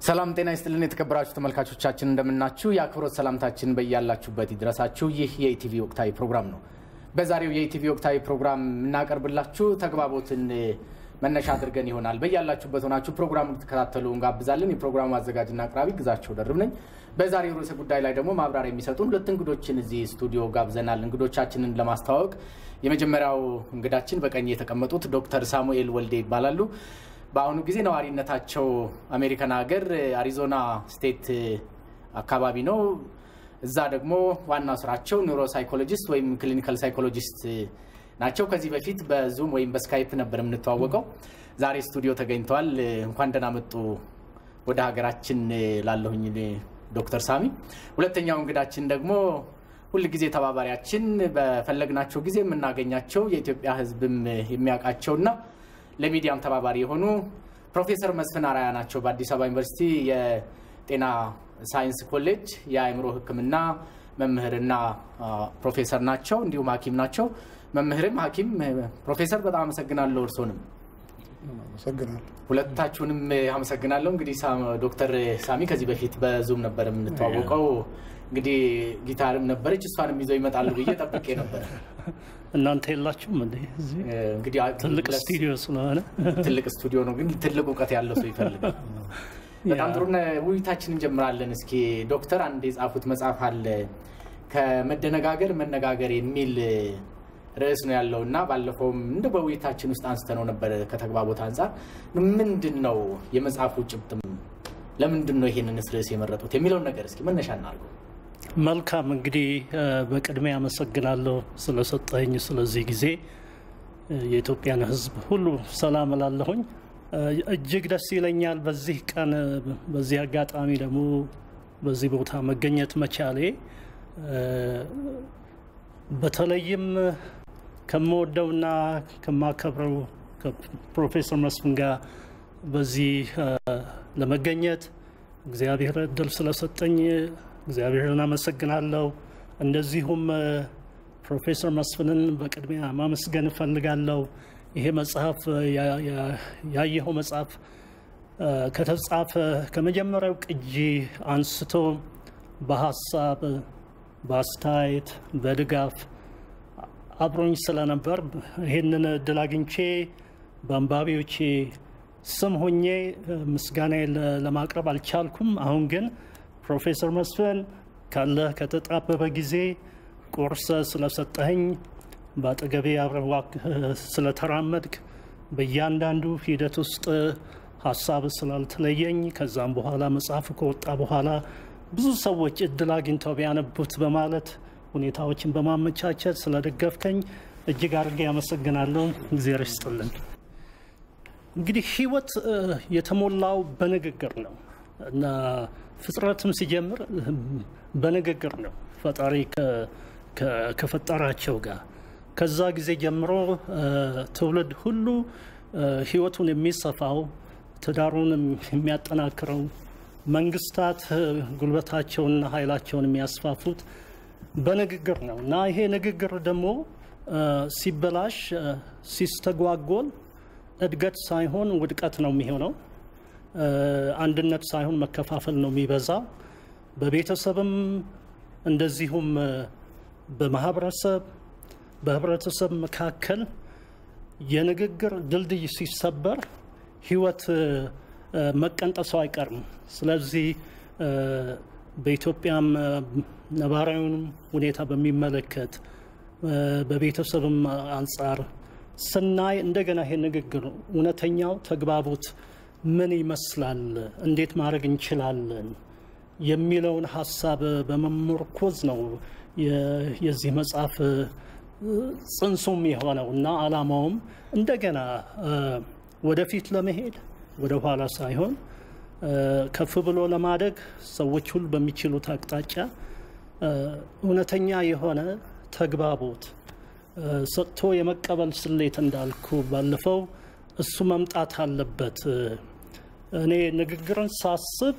ሰላም ጤና ይስጥልን የተከበራችሁ ተመልካቾቻችን እንደምናችሁ። የአክብሮት ሰላምታችን በያላችሁበት ይድረሳችሁ። ይህ የኢቲቪ ወቅታዊ ፕሮግራም ነው። በዛሬው የኢቲቪ ወቅታዊ ፕሮግራም የምናቀርብላችሁ ተግባቦትን መነሻ አድርገን ይሆናል። በያላችሁበት ሆናችሁ ፕሮግራሙ እንድትከታተሉ እንጋብዛለን። የፕሮግራሙ አዘጋጅና አቅራቢ ግዛቸው ደርብ ነኝ። በዛሬው ርዕሰ ጉዳይ ላይ ደግሞ ማብራሪያ የሚሰጡን ሁለት እንግዶችን እዚህ ስቱዲዮ ጋብዘናል። እንግዶቻችንን ለማስተዋወቅ የመጀመሪያው እንግዳችን በቀኝ የተቀመጡት ዶክተር ሳሙኤል ወልዴ ይባላሉ። በአሁኑ ጊዜ ነዋሪነታቸው አሜሪካን ሀገር አሪዞና ስቴት አካባቢ ነው። እዛ ደግሞ ዋና ስራቸው ኒውሮ ሳይኮሎጂስት ወይም ክሊኒካል ሳይኮሎጂስት ናቸው። ከዚህ በፊት በዙም ወይም በስካይፕ ነበር የምንተዋወቀው። ዛሬ ስቱዲዮ ተገኝተዋል። እንኳን ደህና መጡ ወደ ሀገራችን ላለሁኝ ዶክተር ሳሚ። ሁለተኛው እንግዳችን ደግሞ ሁል ጊዜ ተባባሪያችን፣ በፈለግናቸው ጊዜ የምናገኛቸው የኢትዮጵያ ሕዝብም የሚያውቃቸውና ለሚዲያም ተባባሪ የሆኑ ፕሮፌሰር መስፍን አራያ ናቸው። በአዲስ አበባ ዩኒቨርሲቲ የጤና ሳይንስ ኮሌጅ የአእምሮ ሕክምና መምህርና ፕሮፌሰር ናቸው። እንዲሁም ሐኪም ናቸው። መምህርም ሐኪም ፕሮፌሰር በጣም አመሰግናለሁ። እርስዎንም አመሰግናለሁ። ሁለታችሁንም አመሰግናለሁ። እንግዲህ ዶክተር ሳሚ ከዚህ በፊት በዙም ነበር የምንተዋወቀው። እንግዲህ ጊታርም ነበረች እሷንም ይዘው ይመጣሉ ብዬ ጠብቄ ነበር። እናንተ የላችሁም እንዴ? እዚህ እንግዲህ ትልቅ ስቱዲዮ ስለሆነ ትልቅ ስቱዲዮ ነው፣ ግን ትልቅ እውቀት ያለው ሰው ይፈልጋል። በጣም ጥሩ ውይይታችን እንጀምራለን። እስኪ ዶክተር አንድ የጻፉት መጽሐፍ አለ ከመደነጋገር መነጋገር የሚል ርዕስ ነው ያለው እና ባለፈውም እንደ በውይይታችን ውስጥ አንስተነው ነበር። ከተግባቦት አንጻር ምንድን ነው የመጽሐፉ ጭብጥም፣ ለምንድን ነው ይሄንንስ ርዕስ የመረጡት የሚለውን ነገር እስኪ መነሻ እናድርገው። መልካም እንግዲህ በቅድሚያ አመሰግናለሁ ስለሰጠኝ ስለዚህ ጊዜ የኢትዮጵያን ሕዝብ ሁሉ ሰላም እላለሁኝ። እጅግ ደስ ይለኛል በዚህ ቀን በዚህ አጋጣሚ ደግሞ በዚህ ቦታ መገኘት መቻሌ በተለይም ከምወደውና ከማከብረው ከፕሮፌሰር መስፍን ጋር በዚህ ለመገኘት እግዚአብሔር እድል ስለሰጠኝ እግዚአብሔርን አመሰግናለሁ። እንደዚሁም ፕሮፌሰር መስፍንን በቅድሚያ ማመስገን እፈልጋለሁ። ይሄ መጽሐፍ ያየኸው መጽሐፍ ከተጻፈ ከመጀመሪያው ቅጂ አንስቶ በሀሳብ በአስተያየት በድጋፍ አብሮኝ ስለነበር ይህንን እድል አግኝቼ በአንባቢዎቼ ስም ሆኜ ምስጋና ለማቅረብ አልቻልኩም። አሁን ግን ፕሮፌሰር መስፍን ካለ ከተጣበበ ጊዜ ቁርስ ስለሰጠኸኝ በአጠገቤ አብረህ ስለተራመድክ በእያንዳንዱ ሂደት ውስጥ ሀሳብ ስላልተለየኝ ከዛም በኋላ መጽሐፍ ከወጣ በኋላ ብዙ ሰዎች እድል አግኝተው ቢያነቡት በማለት ሁኔታዎችን በማመቻቸት ስለደገፍከኝ እጅግ አድርጌ ያመሰግናለሁ። እግዚአብሔር ይስጥልን። እንግዲህ ህይወት የተሞላው በንግግር ነው እና ፍጥረትም ሲጀምር በንግግር ነው ፈጣሪ ከፈጠራቸው ጋር ከዛ ጊዜ ጀምሮ ትውልድ ሁሉ ህይወቱን የሚሰፋው ትዳሩን የሚያጠናክረው መንግስታት ጉልበታቸውንና ኃይላቸውን የሚያስፋፉት በንግግር ነው እና ይሄ ንግግር ደግሞ ሲበላሽ ሲስተጓጎል እድገት ሳይሆን ውድቀት ነው የሚሆነው። አንድነት ሳይሆን መከፋፈል ነው የሚበዛው። በቤተሰብም እንደዚሁም በማህበረሰብ በህብረተሰብ መካከል የንግግር ድልድይ ሲሰበር ህይወት መቀንጠሱ አይቀርም። ስለዚህ በኢትዮጵያም ነባራዊውን ሁኔታ በሚመለከት በቤተሰብም አንጻር ስናይ እንደገና ይሄ ንግግር እውነተኛው ተግባቦት ምን ይመስላል፣ እንዴት ማድረግ እንችላለን የሚለውን ሀሳብ በመመርኮዝ ነው የዚህ መጽሐፍ ጽንሱም የሆነው እና አላማውም እንደገና ወደፊት ለመሄድ ወደ ኋላ ሳይሆን ከፍ ብሎ ለማደግ ሰዎች ሁሉ በሚችሉት አቅጣጫ እውነተኛ የሆነ ተግባቦት ሰጥቶ የመቀበል ስሌት እንዳልኩ ባለፈው እሱ መምጣት አለበት። እኔ ንግግርን ሳስብ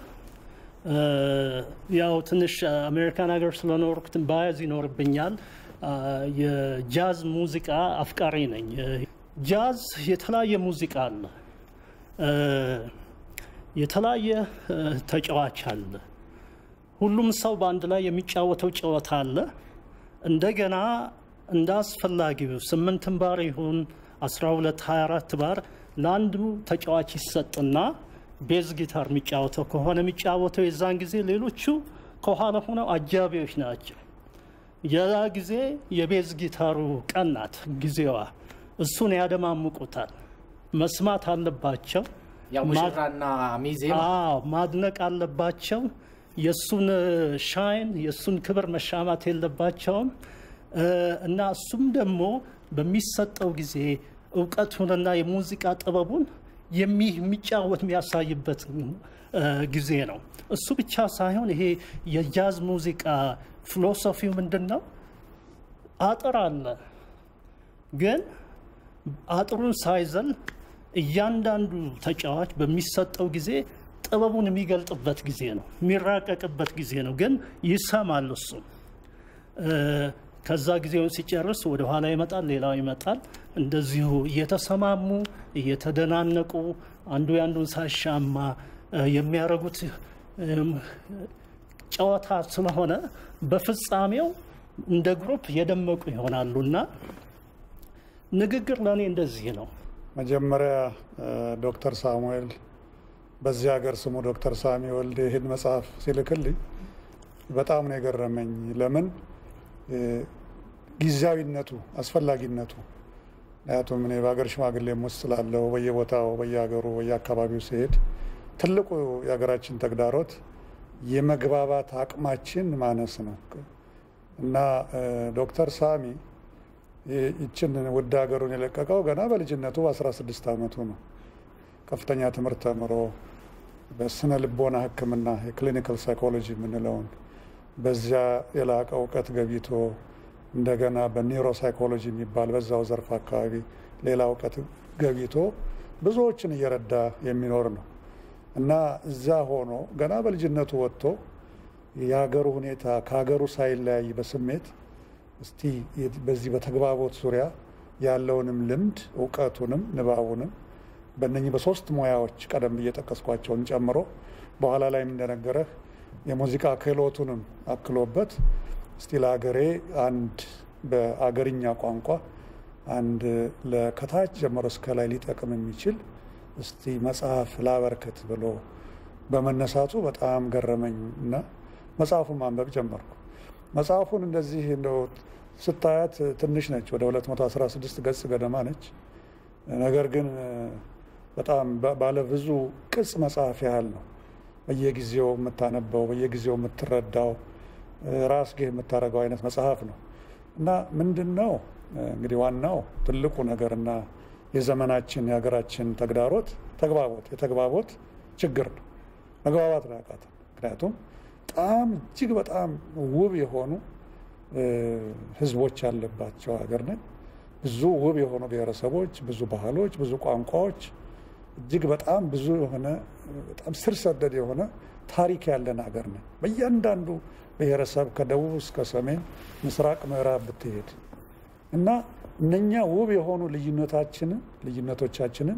ያው ትንሽ አሜሪካን ሀገር ስለኖርኩት ባያዝ ይኖርብኛል። የጃዝ ሙዚቃ አፍቃሪ ነኝ። ጃዝ የተለያየ ሙዚቃ አለ። የተለያየ እ፣ ተጫዋች አለ። ሁሉም ሰው በአንድ ላይ የሚጫወተው ጨዋታ አለ። እንደገና እንደ አስፈላጊው ስምንትም ባር ይሁን 12 24 ባር ለአንዱ ተጫዋች ይሰጥና ቤዝ ጊታር የሚጫወተው ከሆነ የሚጫወተው የዛን ጊዜ ሌሎቹ ከኋላ ሆነው አጃቢዎች ናቸው። የዛ ጊዜ የቤዝ ጊታሩ ቀን ናት ጊዜዋ። እሱን ያደማምቁታል። መስማት አለባቸው። ያው ማ- ሙሽራና ሚዜ አዎ ማድነቅ አለባቸው። የእሱን ሻይን የእሱን ክብር መሻማት የለባቸውም እ፣ እና እሱም ደግሞ በሚሰጠው ጊዜ እውቀቱንና የሙዚቃ ጥበቡን የሚ- የሚጫወት የሚያሳይበት እ፣ ጊዜ ነው። እሱ ብቻ ሳይሆን ይሄ የጃዝ ሙዚቃ ፊሎሶፊው ምንድን ነው? አጥር አለ ግን አጥሩን ሳይዘል እያንዳንዱ ተጫዋች በሚሰጠው ጊዜ ጥበቡን የሚገልጥበት ጊዜ ነው፣ የሚራቀቅበት ጊዜ ነው። ግን ይሰማል እሱ እ፣ ከዛ ጊዜውን ሲጨርስ ወደ ኋላ ይመጣል፣ ሌላው ይመጣል። እንደዚሁ እየተሰማሙ እየተደናነቁ አንዱ የአንዱን ሳሻማ እ፣ የሚያደርጉት እም፣ ጨዋታ ስለሆነ በፍጻሜው እንደ ግሩፕ የደመቁ ይሆናሉ እና ንግግር ለእኔ እንደዚህ ነው። መጀመሪያ እ፣ ዶክተር ሳሙኤል በዚህ ሀገር ስሙ ዶክተር ሳሚ ወልዴ ይህን መጽሐፍ ሲልክልኝ በጣም ነው የገረመኝ። ለምን እ፣ ጊዜያዊነቱ፣ አስፈላጊነቱ ምክንያቱም እኔ በሀገር ሽማግሌም ውስጥ ስላለው በየቦታው በየሀገሩ በየአካባቢው ሲሄድ ትልቁ የሀገራችን ተግዳሮት የመግባባት አቅማችን ማነስ ነው እና እ፣ ዶክተር ሳሚ ይ- ይችን ውድ ሀገሩን የለቀቀው ገና በልጅነቱ በ16 ዓመቱ ነው። ከፍተኛ ትምህርት ተምሮ በስነ ልቦና ሕክምና የክሊኒካል ሳይኮሎጂ የምንለውን በዚያ የላቀ እውቀት ገቢቶ እንደገና በኒውሮ ሳይኮሎጂ የሚባል በዛው ዘርፍ አካባቢ ሌላ እውቀት ገቢቶ ብዙዎችን እየረዳ የሚኖር ነው እና እዚያ ሆኖ ገና በልጅነቱ ወጥቶ የሀገሩ ሁኔታ ከሀገሩ ሳይለያይ በስሜት እስቲ የ- በዚህ በተግባቦት ዙሪያ ያለውንም ልምድ እውቀቱንም ንባቡንም በእነኚህ በሶስት ሙያዎች ቀደም ብዬ ጠቀስኳቸውን ጨምሮ በኋላ ላይም እንደነገረህ የሙዚቃ ክህሎቱንም አክሎበት እስቲ ለሀገሬ አንድ በአገርኛ ቋንቋ አንድ ለከታች ጀምሮ እስከ ላይ ሊጠቅም የሚችል እስቲ መጽሐፍ ላበርክት ብሎ በመነሳቱ በጣም ገረመኝ እና መጽሐፉን ማንበብ ጀመርኩ። መጽሐፉን እንደዚህ እንደው ስታያት ትንሽ ነች፣ ወደ 216 ገጽ ገደማ ነች። ነገር ግን በጣም ባ- ባለ ብዙ ቅጽ መጽሐፍ ያህል ነው። በየጊዜው የምታነበው በየጊዜው የምትረዳው ራስጌ የምታደርገው አይነት መጽሐፍ ነው እና ምንድን ነው እንግዲህ ዋናው ትልቁ ነገርና የዘመናችን የሀገራችን ተግዳሮት ተግባቦት የተግባቦት ችግር ነው። መግባባት ነው ያቃተን። ምክንያቱም በጣም እጅግ በጣም ውብ የሆኑ እ፣ ህዝቦች ያለባቸው ሀገር ነን። ብዙ ውብ የሆኑ ብሔረሰቦች፣ ብዙ ባህሎች፣ ብዙ ቋንቋዎች እጅግ በጣም ብዙ የሆነ በጣም ስር ሰደድ የሆነ ታሪክ ያለን ሀገር ነን። በእያንዳንዱ ብሔረሰብ ከደቡብ እስከ ሰሜን፣ ምስራቅ፣ ምዕራብ ብትሄድ እና እነኛ ውብ የሆኑ ልዩነታችንን ልዩነቶቻችንን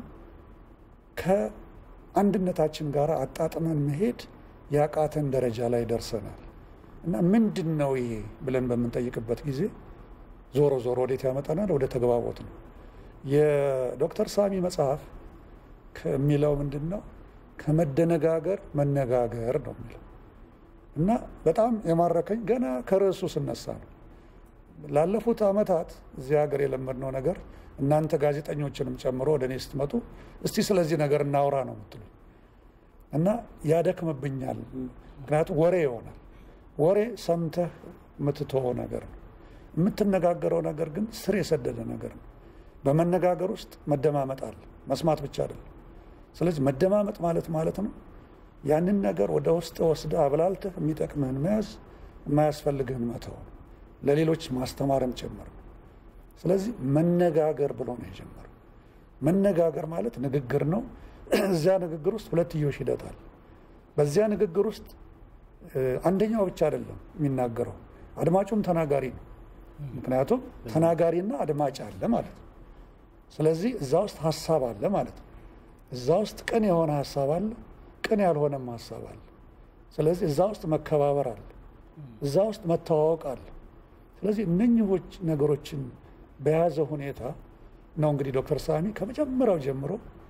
ከአንድነታችን ጋር አጣጥመን መሄድ ያቃተን ደረጃ ላይ ደርሰናል። እና ምንድን ነው ይሄ ብለን በምንጠይቅበት ጊዜ ዞሮ ዞሮ ወዴት ያመጣናል? ወደ ተግባቦት ነው። የዶክተር ሳሚ መጽሐፍ ከሚለው ምንድን ነው? ከመደነጋገር መነጋገር ነው የሚለው እና በጣም የማረከኝ ገና ከርዕሱ ስነሳ ነው። ላለፉት ዓመታት እዚህ ሀገር የለመድነው ነገር እናንተ ጋዜጠኞችንም ጨምሮ ወደ እኔ ስትመጡ እስቲ ስለዚህ ነገር እናውራ ነው የምትሉ እና ያደክምብኛል። ምክንያቱም ወሬ ይሆናል። ወሬ ሰምተህ የምትተወው ነገር ነው። የምትነጋገረው ነገር ግን ስር የሰደደ ነገር ነው። በመነጋገር ውስጥ መደማመጥ አለ፣ መስማት ብቻ አይደለም። ስለዚህ መደማመጥ ማለት ማለት ነው ያንን ነገር ወደ ውስጥ ወስደህ አብላልተህ የሚጠቅምህን መያዝ፣ የማያስፈልግህን መተው ነው። ለሌሎች ማስተማርም ጭምር ነው። ስለዚህ መነጋገር ብሎ ነው የጀመረው። መነጋገር ማለት ንግግር ነው። እዚያ ንግግር ውስጥ ሁለትዮሽ ሂደት አለ። በዚያ ንግግር ውስጥ እ፣ አንደኛው ብቻ አይደለም የሚናገረው፣ አድማጩም ተናጋሪ ነው። ምክንያቱም ተናጋሪና አድማጭ አለ ማለት ነው። ስለዚህ እዛ ውስጥ ሀሳብ አለ ማለት ነው። እዛ ውስጥ ቅን የሆነ ሀሳብ አለ፣ ቅን ያልሆነም ሀሳብ አለ። ስለዚህ እዛ ውስጥ መከባበር አለ፣ እዛ ውስጥ መተዋወቅ አለ። ስለዚህ እነኝሆች ነገሮችን በያዘ ሁኔታ ነው እንግዲህ ዶክተር ሳሚ ከመጀመሪያው ጀምሮ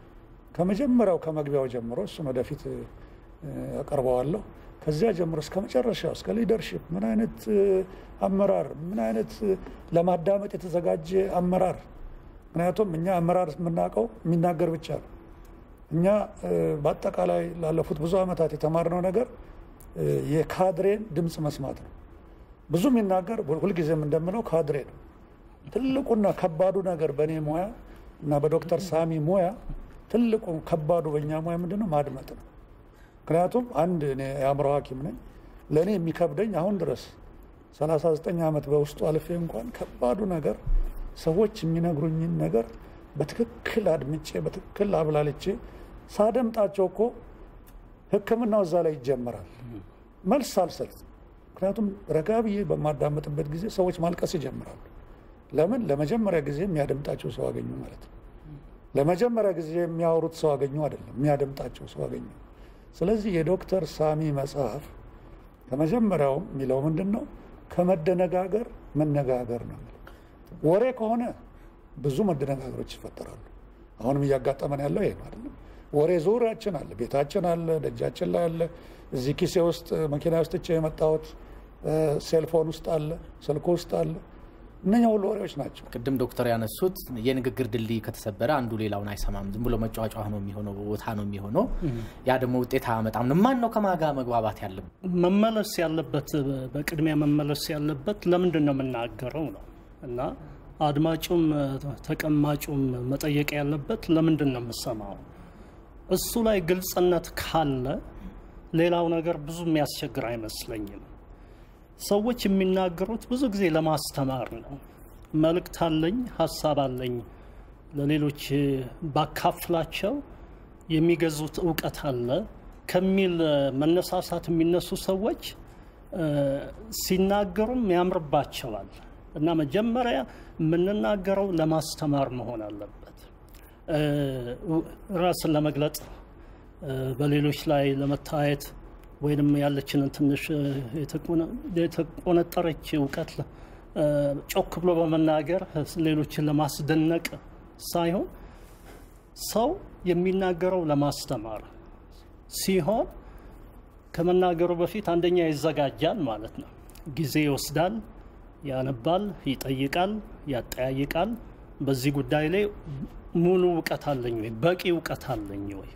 ከመጀመሪያው ከመግቢያው ጀምሮ እሱን ወደፊት አቀርበዋለሁ። ከዚያ ጀምሮ እስከ መጨረሻው እስከ ሊደርሽፕ ምን አይነት አመራር ምን አይነት ለማዳመጥ የተዘጋጀ አመራር። ምክንያቱም እኛ አመራር የምናውቀው የሚናገር ብቻ ነው። እኛ በአጠቃላይ ላለፉት ብዙ ዓመታት የተማርነው ነገር የካድሬን ድምፅ መስማት ነው። ብዙ የሚናገር ሁልጊዜም እንደምለው ካድሬ ነው። ትልቁና ከባዱ ነገር በእኔ ሙያ እና በዶክተር ሳሚ ሙያ ትልቁ ከባዱ በእኛ ሙያ ምንድን ነው? ማድመጥ ነው። ምክንያቱም አንድ እኔ የአእምሮ ሐኪም ነኝ። ለእኔ የሚከብደኝ አሁን ድረስ 39 ዓመት በውስጡ አልፌ እንኳን ከባዱ ነገር ሰዎች የሚነግሩኝን ነገር በትክክል አድምጬ በትክክል አብላልቼ ሳደምጣቸው እኮ ሕክምናው እዛ ላይ ይጀመራል። መልስ አልሰጥ። ምክንያቱም ረጋ ብዬ በማዳመጥበት ጊዜ ሰዎች ማልቀስ ይጀምራሉ። ለምን? ለመጀመሪያ ጊዜ የሚያደምጣቸው ሰው አገኙ ማለት ነው። ለመጀመሪያ ጊዜ የሚያወሩት ሰው አገኙ አይደለም፣ የሚያደምጣቸው ሰው አገኙ። ስለዚህ የዶክተር ሳሚ መጽሐፍ ከመጀመሪያውም የሚለው ምንድን ነው? ከመደነጋገር መነጋገር ነው። ወሬ ከሆነ ብዙ መደነጋገሮች ይፈጠራሉ። አሁንም እያጋጠመን ያለው ይሄ ነው አይደለም። ወሬ ዙሪያችን አለ፣ ቤታችን አለ፣ ደጃችን ላይ አለ፣ እዚህ ኪሴ ውስጥ መኪና ውስጥ ቼ የመጣሁት ሴልፎን ውስጥ አለ፣ ስልኩ ውስጥ አለ። እነኛ ሁሉ ወሬዎች ናቸው። ቅድም ዶክተር ያነሱት የንግግር ድልድይ ከተሰበረ አንዱ ሌላውን አይሰማም። ዝም ብሎ መጫዋጫ ነው የሚሆነው፣ ቦታ ነው የሚሆነው። ያ ደግሞ ውጤት አያመጣም። ማን ነው ከማጋ መግባባት ያለበት? መመለስ ያለበት በቅድሚያ መመለስ ያለበት ለምንድን ነው የምናገረው ነው እና አድማጩም ተቀማጩም መጠየቅ ያለበት ለምንድን ነው የምሰማው? እሱ ላይ ግልጽነት ካለ ሌላው ነገር ብዙ የሚያስቸግር አይመስለኝም። ሰዎች የሚናገሩት ብዙ ጊዜ ለማስተማር ነው። መልእክት አለኝ፣ ሀሳብ አለኝ፣ ለሌሎች ባካፍላቸው የሚገዙት እውቀት አለ ከሚል መነሳሳት የሚነሱ ሰዎች ሲናገሩም ያምርባቸዋል። እና መጀመሪያ የምንናገረው ለማስተማር መሆን አለበት። ራስን ለመግለጥ በሌሎች ላይ ለመታየት ወይንም ያለችንን ትንሽ የተቆነጠረች እውቀት ጮክ ብሎ በመናገር ሌሎችን ለማስደነቅ ሳይሆን ሰው የሚናገረው ለማስተማር ሲሆን ከመናገሩ በፊት አንደኛ ይዘጋጃል ማለት ነው። ጊዜ ይወስዳል፣ ያነባል፣ ይጠይቃል፣ ያጠያይቃል። በዚህ ጉዳይ ላይ ሙሉ እውቀት አለኝ ወይ፣ በቂ እውቀት አለኝ ወይ፣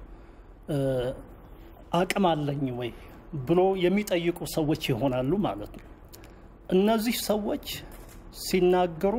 አቅም አለኝ ወይ ብሎ የሚጠይቁ ሰዎች ይሆናሉ ማለት ነው። እነዚህ ሰዎች ሲናገሩ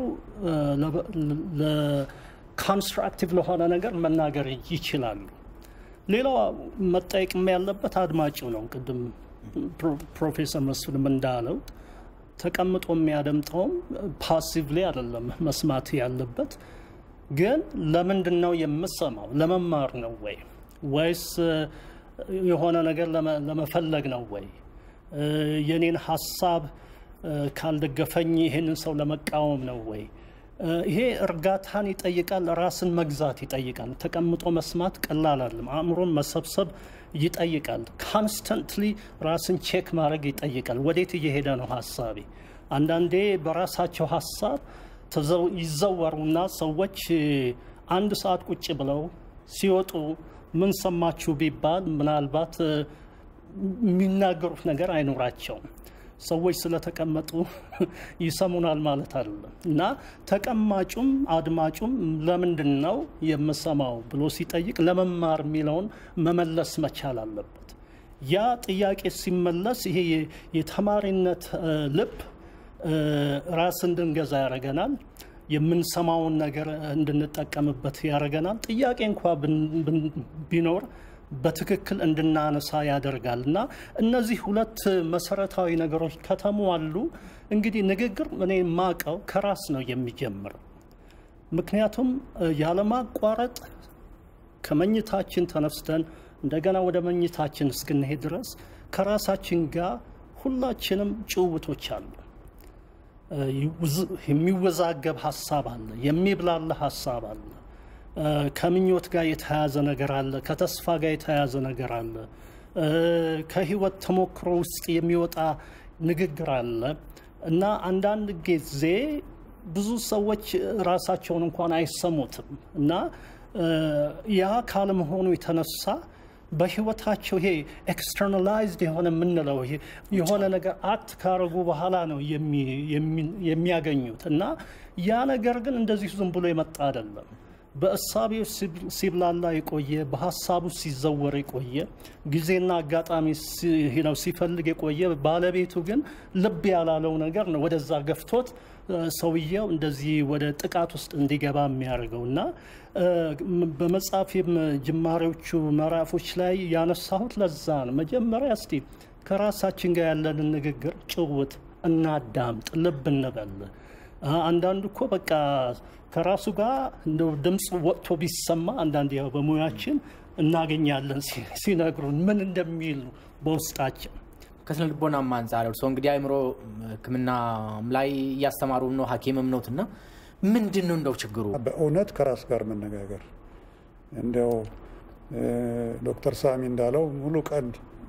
ለኮንስትራክቲቭ ለሆነ ነገር መናገር ይችላሉ። ሌላው መጠየቅም ያለበት አድማጭው ነው። ቅድም ፕሮፌሰር መስፍንም እንዳለው ተቀምጦ የሚያደምጠውም ፓሲቭሊ አይደለም መስማት ያለበት። ግን ለምንድን ነው የምሰማው? ለመማር ነው ወይ ወይስ የሆነ ነገር ለመፈለግ ነው ወይ? የኔን ሀሳብ ካልደገፈኝ ይህንን ሰው ለመቃወም ነው ወይ? ይሄ እርጋታን ይጠይቃል። ራስን መግዛት ይጠይቃል። ተቀምጦ መስማት ቀላል አይደለም። አእምሮን መሰብሰብ ይጠይቃል። ካንስተንትሊ ራስን ቼክ ማድረግ ይጠይቃል። ወዴት እየሄደ ነው ሀሳቤ? አንዳንዴ በራሳቸው ሀሳብ ይዘወሩና ሰዎች አንድ ሰዓት ቁጭ ብለው ሲወጡ ምን ሰማችሁ ቢባል ምናልባት የሚናገሩት ነገር አይኖራቸውም። ሰዎች ስለተቀመጡ ይሰሙናል ማለት አይደለም። እና ተቀማጩም አድማጩም ለምንድን ነው የምሰማው ብሎ ሲጠይቅ ለመማር የሚለውን መመለስ መቻል አለበት። ያ ጥያቄ ሲመለስ ይሄ የተማሪነት ልብ ራስ እንድንገዛ ያደርገናል። የምንሰማውን ነገር እንድንጠቀምበት ያደርገናል። ጥያቄ እንኳ ቢኖር በትክክል እንድናነሳ ያደርጋል እና እነዚህ ሁለት መሰረታዊ ነገሮች ከተሟሉ እንግዲህ ንግግር እኔ የማውቀው ከራስ ነው የሚጀምረው። ምክንያቱም ያለማቋረጥ ከመኝታችን ተነስተን እንደገና ወደ መኝታችን እስክንሄድ ድረስ ከራሳችን ጋር ሁላችንም ጭውውቶች አሉ። የሚወዛገብ ሀሳብ አለ፣ የሚብላላ ሀሳብ አለ። ከምኞት ጋር የተያያዘ ነገር አለ፣ ከተስፋ ጋር የተያያዘ ነገር አለ፣ ከህይወት ተሞክሮ ውስጥ የሚወጣ ንግግር አለ እና አንዳንድ ጊዜ ብዙ ሰዎች ራሳቸውን እንኳን አይሰሙትም እና ያ ካለመሆኑ የተነሳ በህይወታቸው ይሄ ኤክስተርናላይዝድ የሆነ የምንለው የሆነ ነገር አክት ካረጉ በኋላ ነው የሚያገኙት እና ያ ነገር ግን እንደዚሁ ዝም ብሎ የመጣ አይደለም። በእሳቤው ሲብላላ የቆየ በሀሳቡ ሲዘወር የቆየ ጊዜና አጋጣሚ ሲፈልግ የቆየ ባለቤቱ ግን ልብ ያላለው ነገር ነው ወደዛ ገፍቶት ሰውየው እንደዚህ ወደ ጥቃት ውስጥ እንዲገባ የሚያደርገው እና በመጽሐፌም ጅማሬዎቹ ምዕራፎች ላይ ያነሳሁት ለዛ ነው። መጀመሪያ እስቲ ከራሳችን ጋር ያለንን ንግግር ጭውት እናዳምጥ፣ ልብ እንበል። አንዳንዱ እኮ በቃ ከራሱ ጋር እንደው ድምፅ ወጥቶ ቢሰማ አንዳንድ ያው በሙያችን እናገኛለን ሲነግሩን ምን እንደሚሉ በውስጣችን ከስነ ልቦናም አንጻር እርስዎ እንግዲህ አእምሮ ሕክምና ላይ እያስተማሩም ነው ሐኪምም ነዎት እና ምንድን ነው እንደው ችግሩ? በእውነት ከራስ ጋር መነጋገር እንዲያው ዶክተር ሳሚ እንዳለው ሙሉ ቀን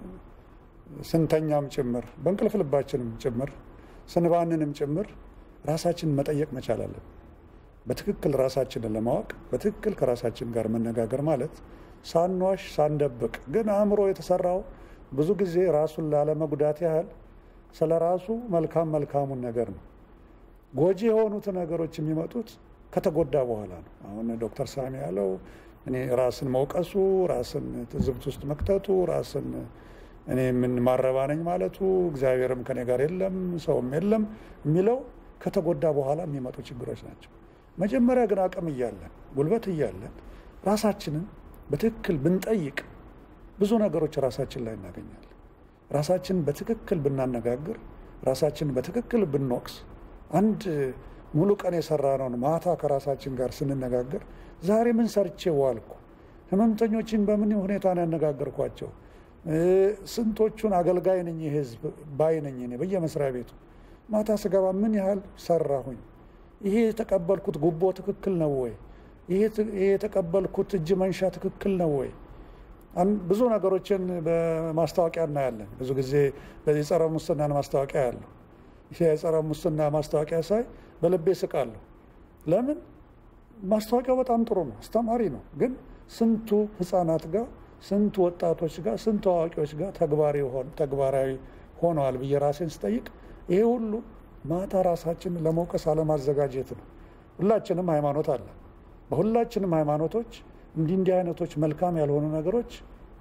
ስንተኛም ጭምር በእንቅልፍ ልባችንም ጭምር ስንባንንም ጭምር ራሳችንን መጠየቅ መቻል አለን። በትክክል ራሳችንን ለማወቅ በትክክል ከራሳችን ጋር መነጋገር ማለት ሳንዋሽ ሳንደብቅ፣ ግን አእምሮ የተሰራው ብዙ ጊዜ ራሱን ላለመጉዳት ያህል ስለ ራሱ መልካም መልካሙን ነገር ነው። ጎጂ የሆኑት ነገሮች የሚመጡት ከተጎዳ በኋላ ነው። አሁን ዶክተር ሳሚ ያለው እኔ ራስን መውቀሱ፣ ራስን ትዝብት ውስጥ መክተቱ፣ ራስን እኔ ምን ማረባ ነኝ ማለቱ፣ እግዚአብሔርም ከኔ ጋር የለም ሰውም የለም የሚለው ከተጎዳ በኋላ የሚመጡ ችግሮች ናቸው። መጀመሪያ ግን አቅም እያለን ጉልበት እያለን ራሳችንን በትክክል ብንጠይቅ ብዙ ነገሮች ራሳችን ላይ እናገኛለን። ራሳችንን በትክክል ብናነጋግር፣ ራሳችንን በትክክል ብንወቅስ፣ አንድ ሙሉ ቀን የሰራነውን ማታ ከራሳችን ጋር ስንነጋገር ዛሬ ምን ሰርቼ ዋልኩ? ህመምተኞችን በምን ሁኔታ ነው ያነጋገርኳቸው? ስንቶቹን አገልጋይ ነኝ የህዝብ ባይ ነኝ እኔ በየመስሪያ ቤቱ ማታ ስገባ ምን ያህል ሰራሁኝ? ይሄ የተቀበልኩት ጉቦ ትክክል ነው ወይ? ይሄ የተቀበልኩት እጅ መንሻ ትክክል ነው ወይ? ብዙ ነገሮችን በማስታወቂያ እናያለን። ብዙ ጊዜ በዚህ ጸረ ሙስናን ማስታወቂያ ያለው ይሄ የጸረ ሙስና ማስታወቂያ ሳይ በልቤ ስቃለሁ። ለምን? ማስታወቂያው በጣም ጥሩ ነው፣ አስተማሪ ነው። ግን ስንቱ ህፃናት ጋር ስንቱ ወጣቶች ጋር ስንቱ አዋቂዎች ጋር ተግባራዊ ሆነዋል ብዬ ራሴን ስጠይቅ ይሄ ሁሉ ማታ ራሳችንን ለመውቀስ አለማዘጋጀት ነው። ሁላችንም ሃይማኖት አለ። በሁላችንም ሃይማኖቶች እንዲህ እንዲህ አይነቶች መልካም ያልሆኑ ነገሮች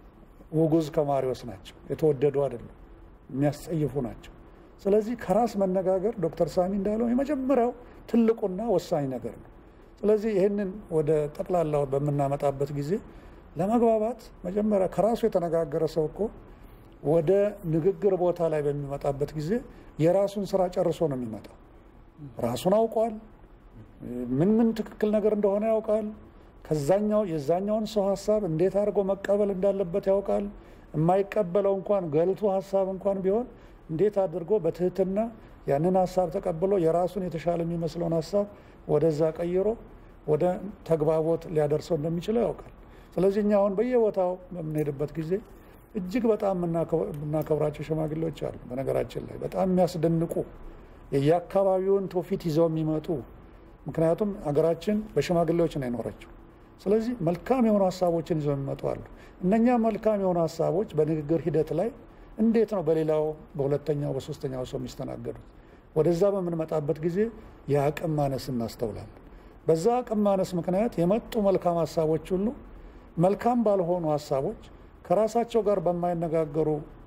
ውጉዝ ከማሪዎስ ናቸው፣ የተወደዱ አይደለም፣ የሚያስጸይፉ ናቸው። ስለዚህ ከራስ መነጋገር ዶክተር ሳሚ እንዳለው የመጀመሪያው ትልቁና ወሳኝ ነገር ነው። ስለዚህ ይህንን ወደ ጠቅላላው በምናመጣበት ጊዜ ለመግባባት መጀመሪያ ከራሱ የተነጋገረ ሰው እኮ ወደ ንግግር ቦታ ላይ በሚመጣበት ጊዜ የራሱን ስራ ጨርሶ ነው የሚመጣው። ራሱን አውቋል። ምን ምን ትክክል ነገር እንደሆነ ያውቃል። ከዛኛው የዛኛውን ሰው ሀሳብ እንዴት አድርጎ መቀበል እንዳለበት ያውቃል። የማይቀበለው እንኳን ገልቱ ሀሳብ እንኳን ቢሆን እንዴት አድርጎ በትህትና ያንን ሀሳብ ተቀብሎ የራሱን የተሻለ የሚመስለውን ሀሳብ ወደዛ ቀይሮ ወደ ተግባቦት ሊያደርሰው እንደሚችለው ያውቃል። ስለዚህ እኛ አሁን በየቦታው በምንሄድበት ጊዜ እጅግ በጣም የምናከብራቸው ሽማግሌዎች አሉ። በነገራችን ላይ በጣም የሚያስደንቁ የየአካባቢውን ትውፊት ይዘው የሚመጡ ምክንያቱም ሀገራችን በሽማግሌዎች ነው የኖረችው። ስለዚህ መልካም የሆኑ ሀሳቦችን ይዘው የሚመጡ አሉ። እነኛ መልካም የሆኑ ሀሳቦች በንግግር ሂደት ላይ እንዴት ነው በሌላው በሁለተኛው በሶስተኛው ሰው የሚስተናገዱት? ወደዛ በምንመጣበት ጊዜ የአቅም ማነስ እናስተውላለን። በዛ አቅም ማነስ ምክንያት የመጡ መልካም ሀሳቦች ሁሉ መልካም ባልሆኑ ሀሳቦች ከራሳቸው ጋር በማይነጋገሩ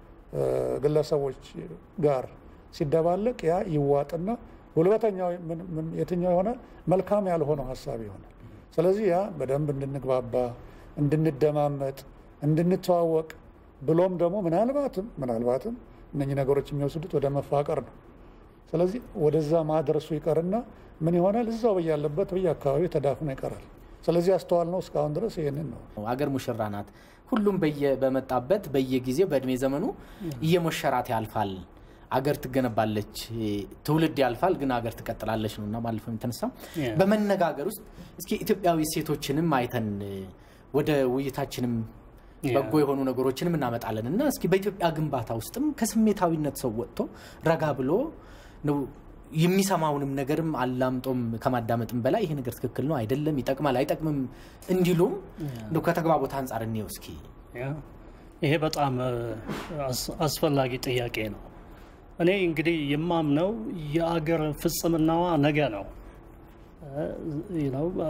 ግለሰቦች ጋር ሲደባለቅ ያ ይዋጥና ጉልበተኛው የትኛው ይሆናል? መልካም ያልሆነው ሀሳብ ይሆናል። ስለዚህ ያ በደንብ እንድንግባባ፣ እንድንደማመጥ፣ እንድንተዋወቅ ብሎም ደግሞ ምናልባትም ምናልባትም እነኚህ ነገሮች የሚወስዱት ወደ መፋቀር ነው። ስለዚህ ወደዛ ማድረሱ ይቀርና ምን ይሆናል? እዛው በያለበት በየአካባቢው ተዳፍኖ ይቀራል። ስለዚህ ያስተዋል ነው እስካሁን ድረስ ይህንን ነው። አገር ሙሽራ ናት። ሁሉም በመጣበት በየጊዜው በእድሜ ዘመኑ እየሞሸራት ያልፋል። አገር ትገነባለች፣ ትውልድ ያልፋል፣ ግን አገር ትቀጥላለች ነው እና ባለፈው የተነሳው Yeah. በመነጋገር ውስጥ እስኪ ኢትዮጵያዊ ሴቶችንም አይተን ወደ ውይይታችንም Yeah. በጎ የሆኑ ነገሮችንም እናመጣለን እና እስኪ በኢትዮጵያ ግንባታ ውስጥም ከስሜታዊነት ሰው ወጥቶ ረጋ ብሎ ነው የሚሰማውንም ነገርም አላምጦም ከማዳመጥም በላይ ይሄ ነገር ትክክል ነው አይደለም፣ ይጠቅማል አይጠቅምም እንዲሉም እንደው ከተግባቦት አንጻር እንየው እስኪ። ያ ይሄ በጣም እ፣ አስ- አስፈላጊ ጥያቄ ነው። እኔ እንግዲህ የማምነው የአገር ፍጽምናዋ ነገ ነው። እ፣ you know፣ እ፣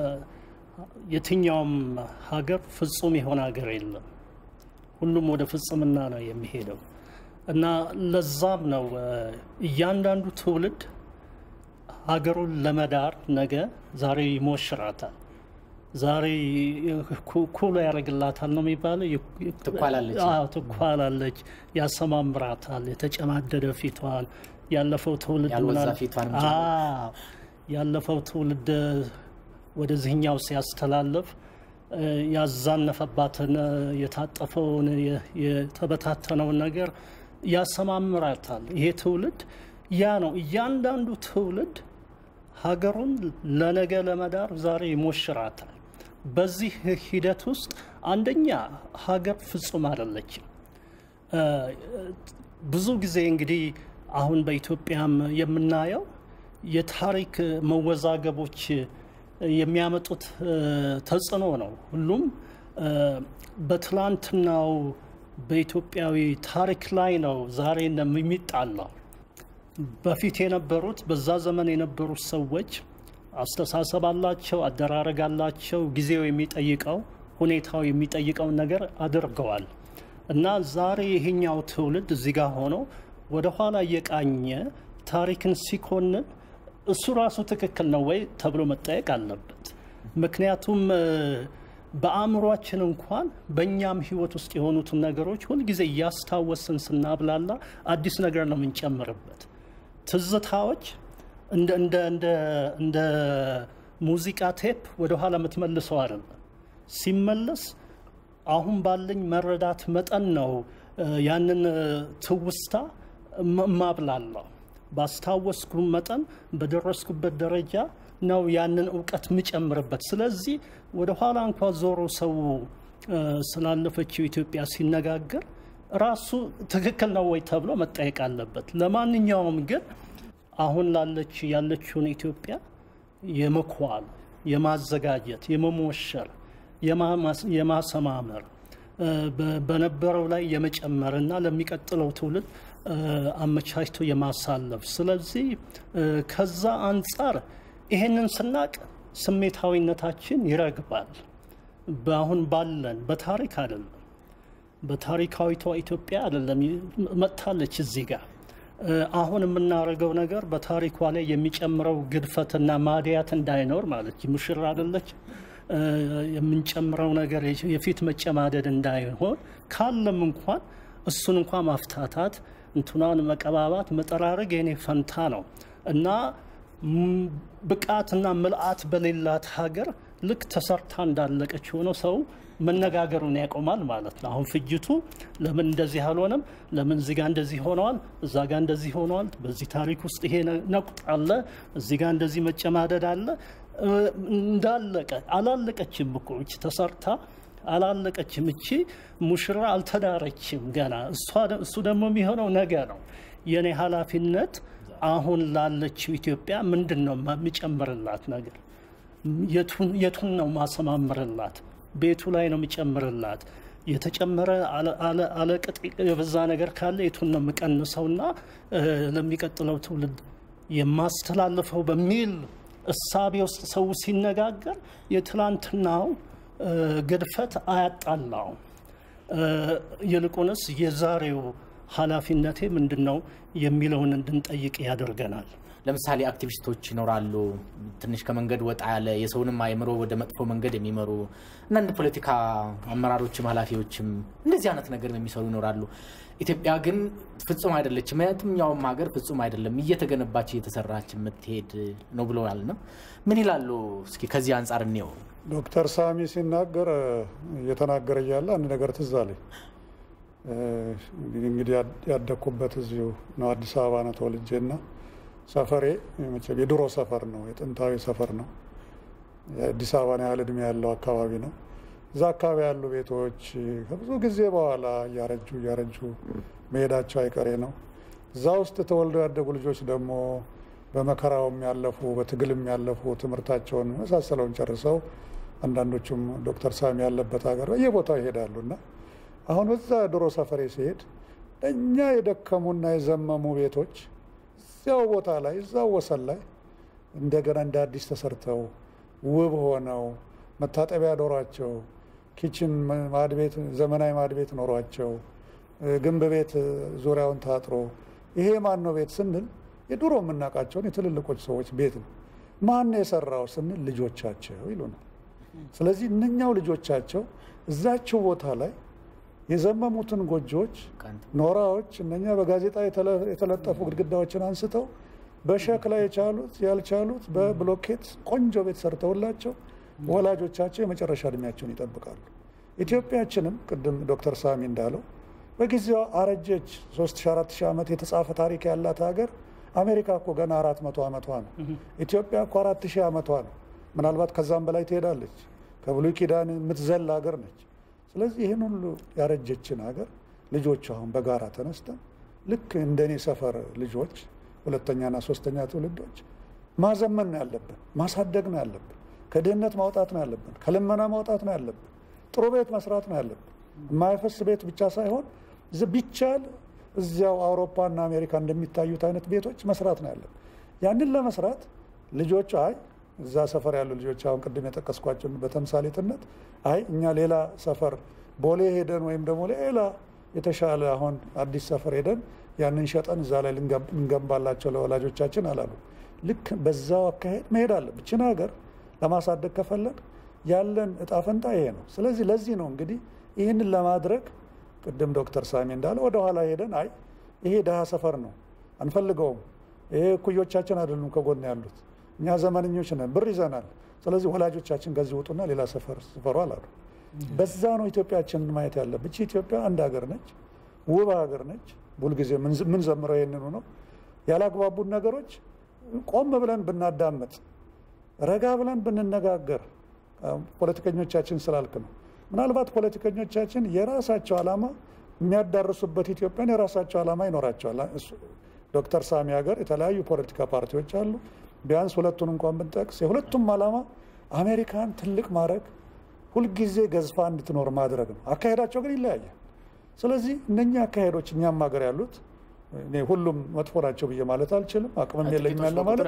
የትኛውም ሀገር ፍጹም የሆነ ሀገር የለም። ሁሉም ወደ ፍጽምና ነው የሚሄደው እና ለዛም ነው እ፣ እያንዳንዱ ትውልድ ሀገሩን ለመዳር ነገ ዛሬ ይሞሽራታል። ዛሬ ኩ- ኩሎ ያደርግላታል ነው የሚባለው። የ- ትኳላለች። አዎ፣ ትኳላለች፣ ያሰማምራታል። የተጨማደደ ፊቷን ያለፈው ትውልድ ያልወዛ ምናል- ፊቷንም አዎ፣ ያለፈው ትውልድ ወደዚህኛው ሲያስተላልፍ እ፣ ያዛነፈባትን እ፣ የታጠፈውን የ- የተበታተነውን ነገር ያሰማምራታል። ይሄ ትውልድ ያ ነው። እያንዳንዱ ትውልድ ሀገሩን ለነገ ለመዳር ዛሬ ይሞሽራታል። በዚህ ሂደት ውስጥ አንደኛ ሀገር ፍጹም አይደለችም። እ፣ ብዙ ጊዜ እንግዲህ አሁን በኢትዮጵያም የምናየው የታሪክ መወዛገቦች የሚያመጡት እ፣ ተጽዕኖ ነው። ሁሉም እ፣ በትላንትናው በኢትዮጵያዊ ታሪክ ላይ ነው ዛሬ የሚጣላው። በፊት የነበሩት በዛ ዘመን የነበሩት ሰዎች አስተሳሰብ አላቸው፣ አደራረግ አላቸው። ጊዜው የሚጠይቀው ሁኔታው የሚጠይቀውን ነገር አድርገዋል እና ዛሬ ይሄኛው ትውልድ እዚህ ጋር ሆኖ ወደኋላ እየቃኘ ታሪክን ሲኮንን እሱ ራሱ ትክክል ነው ወይ ተብሎ መጠየቅ አለበት። ምክንያቱም እ፣ በአእምሯችን እንኳን በእኛም ሕይወት ውስጥ የሆኑትን ነገሮች ሁልጊዜ እያስታወስን ስናብላላ አዲስ ነገር ነው የምንጨምርበት። ትዝታዎች እንደ እንደ እንደ እንደ ሙዚቃ ቴፕ ወደኋላ የምትመልሰው አይደለም። ሲመለስ አሁን ባለኝ መረዳት መጠን ነው እ፣ ያንን እ፣ ትውስታ ማ- ማብላላው። ባስታወስኩ መጠን በደረስኩበት ደረጃ ነው ያንን እውቀት የምጨምርበት። ስለዚህ ወደኋላ እንኳ ዞሮ ሰው እ፣ ስላለፈችው ኢትዮጵያ ሲነጋገር ራሱ ትክክል ነው ወይ ተብሎ መጠየቅ አለበት። ለማንኛውም ግን አሁን ላለች ያለችውን ኢትዮጵያ የመኳል፣ የማዘጋጀት፣ የመሞሸር፣ የማማስ- የማሰማመር እ፣ በ- በነበረው ላይ የመጨመር እና ለሚቀጥለው ትውልድ እ፣ አመቻችቶ የማሳለፍ ስለዚህ እ፣ ከዛ አንጻር ይሄንን ስናቅ ስሜታዊነታችን ይረግባል። በአሁን ባለን በታሪክ አይደለም በታሪካዊቷ ኢትዮጵያ አይደለም መጥታለች እዚህ ጋር እ፣ አሁን የምናደርገው ነገር በታሪኳ ላይ የሚጨምረው ግድፈትና ማድያት እንዳይኖር ማለት ሙሽራ አይደለች እ፣ የምንጨምረው ነገር የፊት መጨማደድ እንዳይሆን ካለም እንኳን እሱን እንኳን ማፍታታት እንትኗን መቀባባት መጠራረግ የኔ ፈንታ ነው እና ም- ብቃትና ምልአት በሌላት ሀገር ልክ ተሰርታ እንዳለቀች ሆኖ ሰው መነጋገሩን ያቆማል ማለት ነው። አሁን ፍጅቱ ለምን እንደዚህ አልሆነም፣ ለምን እዚህ ጋር እንደዚህ ሆነዋል፣ እዛ ጋር እንደዚህ ሆነዋል፣ በዚህ ታሪክ ውስጥ ይሄ ነ- ነቁጥ አለ፣ እዚህ ጋር እንደዚህ መጨማደድ አለ። እ፣ እንዳለቀ አላለቀችም እኮ እቺ ተሰርታ አላለቀችም። እቺ ሙሽራ አልተዳረችም ገና። እሷ- እሱ ደግሞ የሚሆነው ነገ ነው። የእኔ ኃላፊነት አሁን ላለችው ኢትዮጵያ ምንድን ነው የሚጨምርላት ነገር የቱን የቱን ነው ማሰማምርላት? ቤቱ ላይ ነው የሚጨምርላት? የተጨመረ አለ- አለ- አለቅጥ የበዛ ነገር ካለ የቱን ነው የምቀንሰውና እ፣ ለሚቀጥለው ትውልድ የማስተላልፈው በሚል እሳቤ ውስጥ ሰው ሲነጋገር የትላንትናው እ፣ ግድፈት አያጣላውም። እ፣ ይልቁንስ የዛሬው ኃላፊነቴ ምንድን ነው የሚለውን እንድንጠይቅ ያደርገናል። ለምሳሌ አክቲቪስቶች ይኖራሉ። ትንሽ ከመንገድ ወጣ ያለ የሰውንም አእምሮ ወደ መጥፎ መንገድ የሚመሩ እና እንደ ፖለቲካ አመራሮችም ኃላፊዎችም እንደዚህ አይነት ነገር የሚሰሩ ይኖራሉ። ኢትዮጵያ ግን ፍጹም አይደለችም። የትኛውም ሀገር ፍጹም አይደለም፣ እየተገነባች እየተሰራች የምትሄድ ነው ብለዋል። ነው ምን ይላሉ? እስኪ ከዚህ አንጻር እንየው። ዶክተር ሳሚ ሲናገር እየተናገረ እያለ አንድ ነገር ትዝ አለኝ። እንግዲህ ያደግኩበት እዚሁ ነው፣ አዲስ አበባ ነው ተወልጄ እና ሰፈሬ መቼም የድሮ ሰፈር ነው፣ የጥንታዊ ሰፈር ነው። የአዲስ አበባን ያህል እድሜ ያለው አካባቢ ነው። እዛ አካባቢ ያሉ ቤቶች ከብዙ ጊዜ በኋላ እያረጁ እያረጁ መሄዳቸው አይቀሬ ነው። እዛ ውስጥ ተወልደው ያደጉ ልጆች ደግሞ በመከራውም ያለፉ በትግልም ያለፉ ትምህርታቸውን መሳሰለውን ጨርሰው አንዳንዶቹም ዶክተር ሳሚ ያለበት ሀገር በየቦታው ይሄዳሉ እና አሁን እዛ ድሮ ሰፈሬ ሲሄድ እኛ የደከሙና የዘመሙ ቤቶች እዚያው ቦታ ላይ እዛው ወሰን ላይ እንደገና እንደ አዲስ ተሰርተው ውብ ሆነው መታጠቢያ ኖሯቸው ኪችን ማድቤት ዘመናዊ ማድቤት ኖሯቸው ግንብ ቤት ዙሪያውን ታጥሮ ይሄ ማን ነው ቤት ስንል የድሮ የምናውቃቸውን የትልልቆች ሰዎች ቤት ነው። ማን ነው የሰራው ስንል ልጆቻቸው ይሉናል። ስለዚህ እነኛው ልጆቻቸው እዛቸው ቦታ ላይ የዘመሙትን ጎጆዎች፣ ኖራዎች እነኛ በጋዜጣ የተለጠፉ ግድግዳዎችን አንስተው በሸክላ የቻሉት ያልቻሉት በብሎኬት ቆንጆ ቤት ሰርተውላቸው ወላጆቻቸው የመጨረሻ እድሜያቸውን ይጠብቃሉ። ኢትዮጵያችንም ቅድም ዶክተር ሳሚ እንዳለው በጊዜዋ አረጀች። 3400 ዓመት የተጻፈ ታሪክ ያላት ሀገር አሜሪካ እኮ ገና አራት መቶ ዓመቷ ነው። ኢትዮጵያ እኮ አራት ሺህ ዓመቷ ነው። ምናልባት ከዛም በላይ ትሄዳለች። ከብሉይ ኪዳን የምትዘል ሀገር ነች። ስለዚህ ይህን ሁሉ ያረጀችን ሀገር ልጆች አሁን በጋራ ተነስተን ልክ እንደኔ ሰፈር ልጆች ሁለተኛና ሶስተኛ ትውልዶች ማዘመን ነው ያለብን፣ ማሳደግ ነው ያለብን፣ ከድህነት ማውጣት ነው ያለብን፣ ከልመና ማውጣት ነው ያለብን፣ ጥሩ ቤት መስራት ነው ያለብን። የማይፈስ ቤት ብቻ ሳይሆን ቢቻል እዚያው አውሮፓና አሜሪካ እንደሚታዩት አይነት ቤቶች መስራት ነው ያለብን። ያንን ለመስራት ልጆች አይ እዛ ሰፈር ያሉ ልጆች አሁን ቅድም የጠቀስኳቸውን በተምሳሌትነት አይ እኛ ሌላ ሰፈር ቦሌ ሄደን ወይም ደግሞ ሌላ የተሻለ አሁን አዲስ ሰፈር ሄደን ያንን ሸጠን እዛ ላይ ልንገንባላቸው ለወላጆቻችን አላሉ። ልክ በዛው አካሄድ መሄድ አለብን። ይህችን ሀገር ለማሳደግ ከፈለግ ያለን እጣ ፈንታ ይሄ ነው። ስለዚህ ለዚህ ነው እንግዲህ ይህንን ለማድረግ ቅድም ዶክተር ሳሚ እንዳለ ወደኋላ ሄደን አይ ይሄ ድሃ ሰፈር ነው አንፈልገውም፣ ይሄ እኩዮቻችን አይደሉም ከጎን ያሉት እኛ ዘመነኞች ነን፣ ብር ይዘናል። ስለዚህ ወላጆቻችን ከዚህ ውጡና ሌላ ሰፈር ስፈሩ አላሉ። በዛ ነው ኢትዮጵያችንን ማየት ያለብን። ይቺ ኢትዮጵያ አንድ ሀገር ነች፣ ውብ ሀገር ነች። ሁልጊዜ ምን ዘምረው ይህንኑ ነው። ያላግባቡን ነገሮች ቆም ብለን ብናዳምጥ፣ ረጋ ብለን ብንነጋገር፣ ፖለቲከኞቻችን ስላልክ ነው። ምናልባት ፖለቲከኞቻችን የራሳቸው ዓላማ የሚያዳርሱበት ኢትዮጵያን የራሳቸው ዓላማ ይኖራቸዋል። ዶክተር ሳሚ ሀገር የተለያዩ ፖለቲካ ፓርቲዎች አሉ። ቢያንስ ሁለቱን እንኳን ብንጠቅስ የሁለቱም ዓላማ አሜሪካን ትልቅ ማድረግ፣ ሁልጊዜ ገዝፋ እንድትኖር ማድረግ ነው። አካሄዳቸው ግን ይለያያል። ስለዚህ እነኛ አካሄዶች እኛም ሀገር ያሉት እኔ ሁሉም መጥፎ ናቸው ብዬ ማለት አልችልም። አቅምም የለኝም ያለ ማለት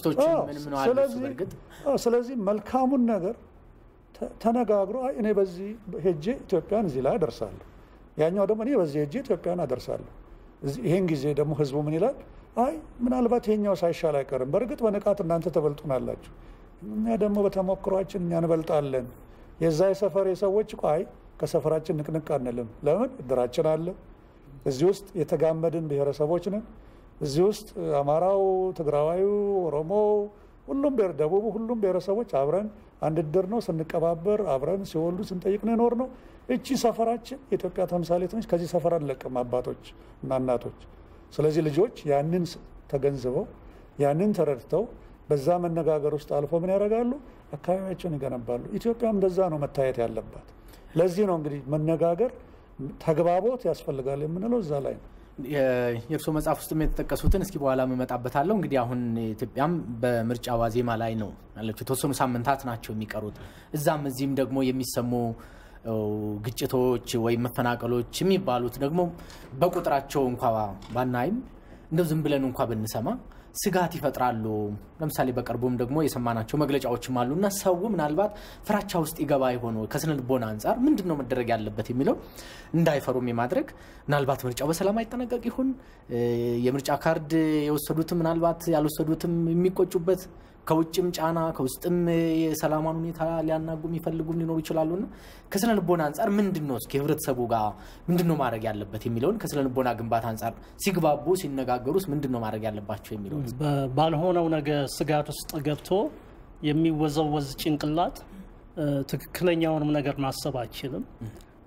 ስለዚህ መልካሙን ነገር ተነጋግሮ እኔ በዚህ ሄጄ ኢትዮጵያን እዚህ ላይ አደርሳለሁ፣ ያኛው ደግሞ እኔ በዚህ ሄጄ ኢትዮጵያን አደርሳለሁ። ይሄን ጊዜ ደግሞ ህዝቡ ምን ይላል? አይ ምናልባት ይሄኛው ሳይሻል አይቀርም። በእርግጥ በንቃት እናንተ ተበልጡናላችሁ፣ እኛ ደግሞ በተሞክሯችን እኛ እንበልጣለን። የዛ የሰፈር ሰዎች እኮ አይ ከሰፈራችን ንቅንቅ አንልም። ለምን እድራችን አለ። እዚህ ውስጥ የተጋመድን ብሔረሰቦች ነን። እዚህ ውስጥ አማራው፣ ትግራዋዩ፣ ኦሮሞው፣ ሁሉም ደቡቡ፣ ሁሉም ብሔረሰቦች አብረን አንድ እድር ነው። ስንቀባበር አብረን ሲወልዱ ስንጠይቅ ነው የኖር ነው። እቺ ሰፈራችን የኢትዮጵያ ተምሳሌት ነች። ከዚህ ሰፈር አንለቅም አባቶች እና እናቶች። ስለዚህ ልጆች ያንን ተገንዝበው ያንን ተረድተው በዛ መነጋገር ውስጥ አልፎ ምን ያደርጋሉ? አካባቢያቸውን ይገነባሉ። ኢትዮጵያም እንደዛ ነው መታየት ያለባት። ለዚህ ነው እንግዲህ መነጋገር፣ ተግባቦት ያስፈልጋል የምንለው እዛ ላይ ነው። የእርስዎ መጽሐፍ ውስጥ የተጠቀሱትን እስኪ በኋላ እመጣበታለሁ። እንግዲህ አሁን ኢትዮጵያም በምርጫ ዋዜማ ላይ ነው ያለችው። የተወሰኑ ሳምንታት ናቸው የሚቀሩት። እዛም እዚህም ደግሞ የሚሰሙ ግጭቶች ወይም መፈናቀሎች የሚባሉት ደግሞ በቁጥራቸው እንኳ ባናይም እንደው ዝም ብለን እንኳ ብንሰማ ስጋት ይፈጥራሉ። ለምሳሌ በቅርቡም ደግሞ የሰማናቸው መግለጫዎችም አሉ እና ሰው ምናልባት ፍራቻ ውስጥ ይገባ የሆነ ከስነ ልቦና አንጻር ምንድን ነው መደረግ ያለበት የሚለው እንዳይፈሩም የማድረግ ምናልባት ምርጫው በሰላም አይጠናቀቅ ይሁን የምርጫ ካርድ የወሰዱትም ምናልባት ያልወሰዱትም የሚቆጩበት ከውጭም ጫና ከውስጥም የሰላማን ሁኔታ ሊያናጉ የሚፈልጉም ሊኖሩ ይችላሉና ከስነ ልቦና አንጻር ምንድን ነው እስኪ ህብረተሰቡ ጋር ምንድን ነው ማድረግ ያለበት የሚለውን ከስነ ልቦና ግንባታ አንጻር ሲግባቡ ሲነጋገሩስ ምንድን ነው ማድረግ ያለባቸው የሚለውን ባልሆነው ነገር ስጋት ውስጥ ገብቶ የሚወዘወዝ ጭንቅላት ትክክለኛውንም ነገር ማሰብ አይችልም።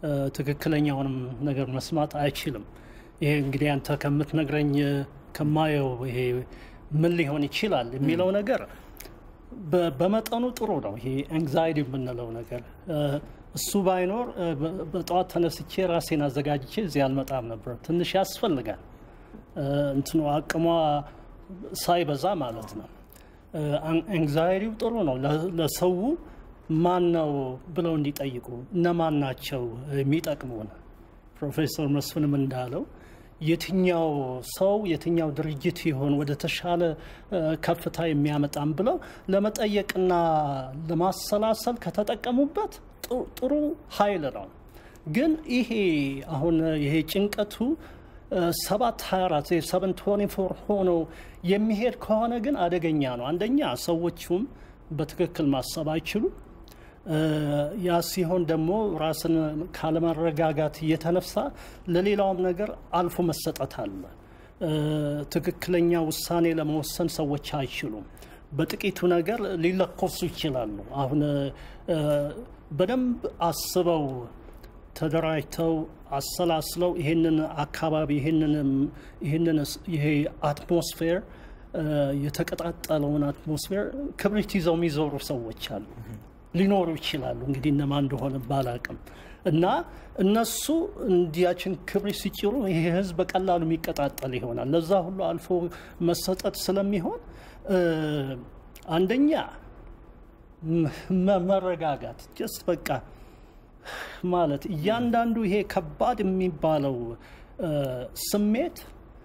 ትክክለኛውንም ነገር መስማት አይችልም። ይሄ እንግዲህ አንተ ከምትነግረኝ ከማየው ይሄ ምን ሊሆን ይችላል የሚለው ነገር በመጠኑ ጥሩ ነው። ይሄ አንግዛይቲ የምንለው ነገር እሱ ባይኖር በጠዋት ተነስቼ ራሴን አዘጋጅቼ እዚህ አልመጣም ነበር። ትንሽ ያስፈልጋል እንትኑ አቅሟ ሳይበዛ ማለት ነው። አንግዛይቲው ጥሩ ነው ለሰው ማን ነው ብለው እንዲጠይቁ እነማን ናቸው የሚጠቅሙን። ፕሮፌሰር መስፍንም እንዳለው የትኛው ሰው የትኛው ድርጅት ይሆን ወደ ተሻለ ከፍታ የሚያመጣም ብለው ለመጠየቅና ለማሰላሰል ከተጠቀሙበት ጥሩ ኃይል ነው። ግን ይሄ አሁን ይሄ ጭንቀቱ ሰባት 24 ሰቨን ትዌንቲ ፎር ሆኖ የሚሄድ ከሆነ ግን አደገኛ ነው። አንደኛ ሰዎቹም በትክክል ማሰብ አይችሉም። ያ ሲሆን ደግሞ ራስን ካለመረጋጋት እየተነሳ ለሌላውም ነገር አልፎ መሰጠት አለ። ትክክለኛ ውሳኔ ለመወሰን ሰዎች አይችሉም። በጥቂቱ ነገር ሊለኮሱ ይችላሉ። አሁን በደንብ አስበው ተደራጅተው አሰላስለው ይህንን አካባቢ ይህንን ይሄ አትሞስፌር የተቀጣጠለውን አትሞስፌር ክብሪት ይዘው የሚዞሩ ሰዎች አሉ ሊኖሩ ይችላሉ። እንግዲህ እነማን እንደሆነ ባላቅም እና እነሱ እንዲያችን ክብሪት ሲጭሩ ይሄ ህዝብ በቀላሉ የሚቀጣጠል ይሆናል። ለዛ ሁሉ አልፎ መሰጠት ስለሚሆን አንደኛ መረጋጋት ጀስት በቃ ማለት እያንዳንዱ ይሄ ከባድ የሚባለው ስሜት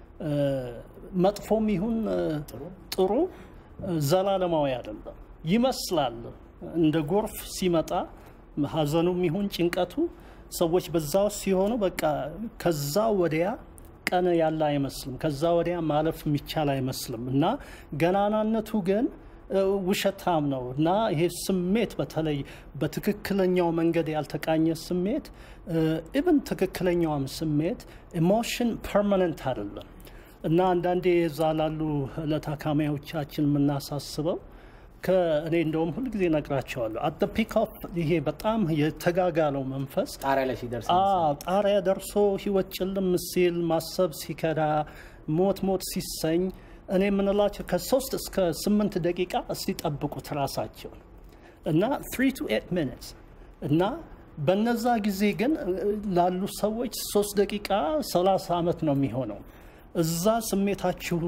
መጥፎም ይሁን ጥሩ ዘላለማዊ አይደለም ይመስላል። እንደ ጎርፍ ሲመጣ ሀዘኑም ይሁን ጭንቀቱ ሰዎች በዛ ውስጥ ሲሆኑ በቃ ከዛ ወዲያ ቀን ያለ አይመስልም። ከዛ ወዲያ ማለፍ የሚቻል አይመስልም እና ገናናነቱ ግን ውሸታም ነው እና ይሄ ስሜት በተለይ በትክክለኛው መንገድ ያልተቃኘ ስሜት ኢብን ትክክለኛውም ስሜት ኢሞሽን ፐርማነንት አይደለም እና አንዳንዴ እዛ ላሉ ለታካሚዎቻችን የምናሳስበው ከእኔ እንደውም ሁልጊዜ ነግራቸዋለሁ አት ፒክ ኦፍ ይሄ በጣም የተጋጋለው መንፈስ ጣሪያ ላይ ሲደርስ ጣሪያ ደርሶ ህይወት ጭልም ሲል ማሰብ ሲከዳ ሞት ሞት ሲሰኝ እኔ የምንላቸው ከሶስት እስከ ስምንት ደቂቃ እስቲ ጠብቁት ራሳቸውን እና ትሪ ቱ ኤት ሚኒትስ እና በነዛ ጊዜ ግን ላሉ ሰዎች ሶስት ደቂቃ ሰላሳ ዓመት ነው የሚሆነው። እዛ ስሜታችሁ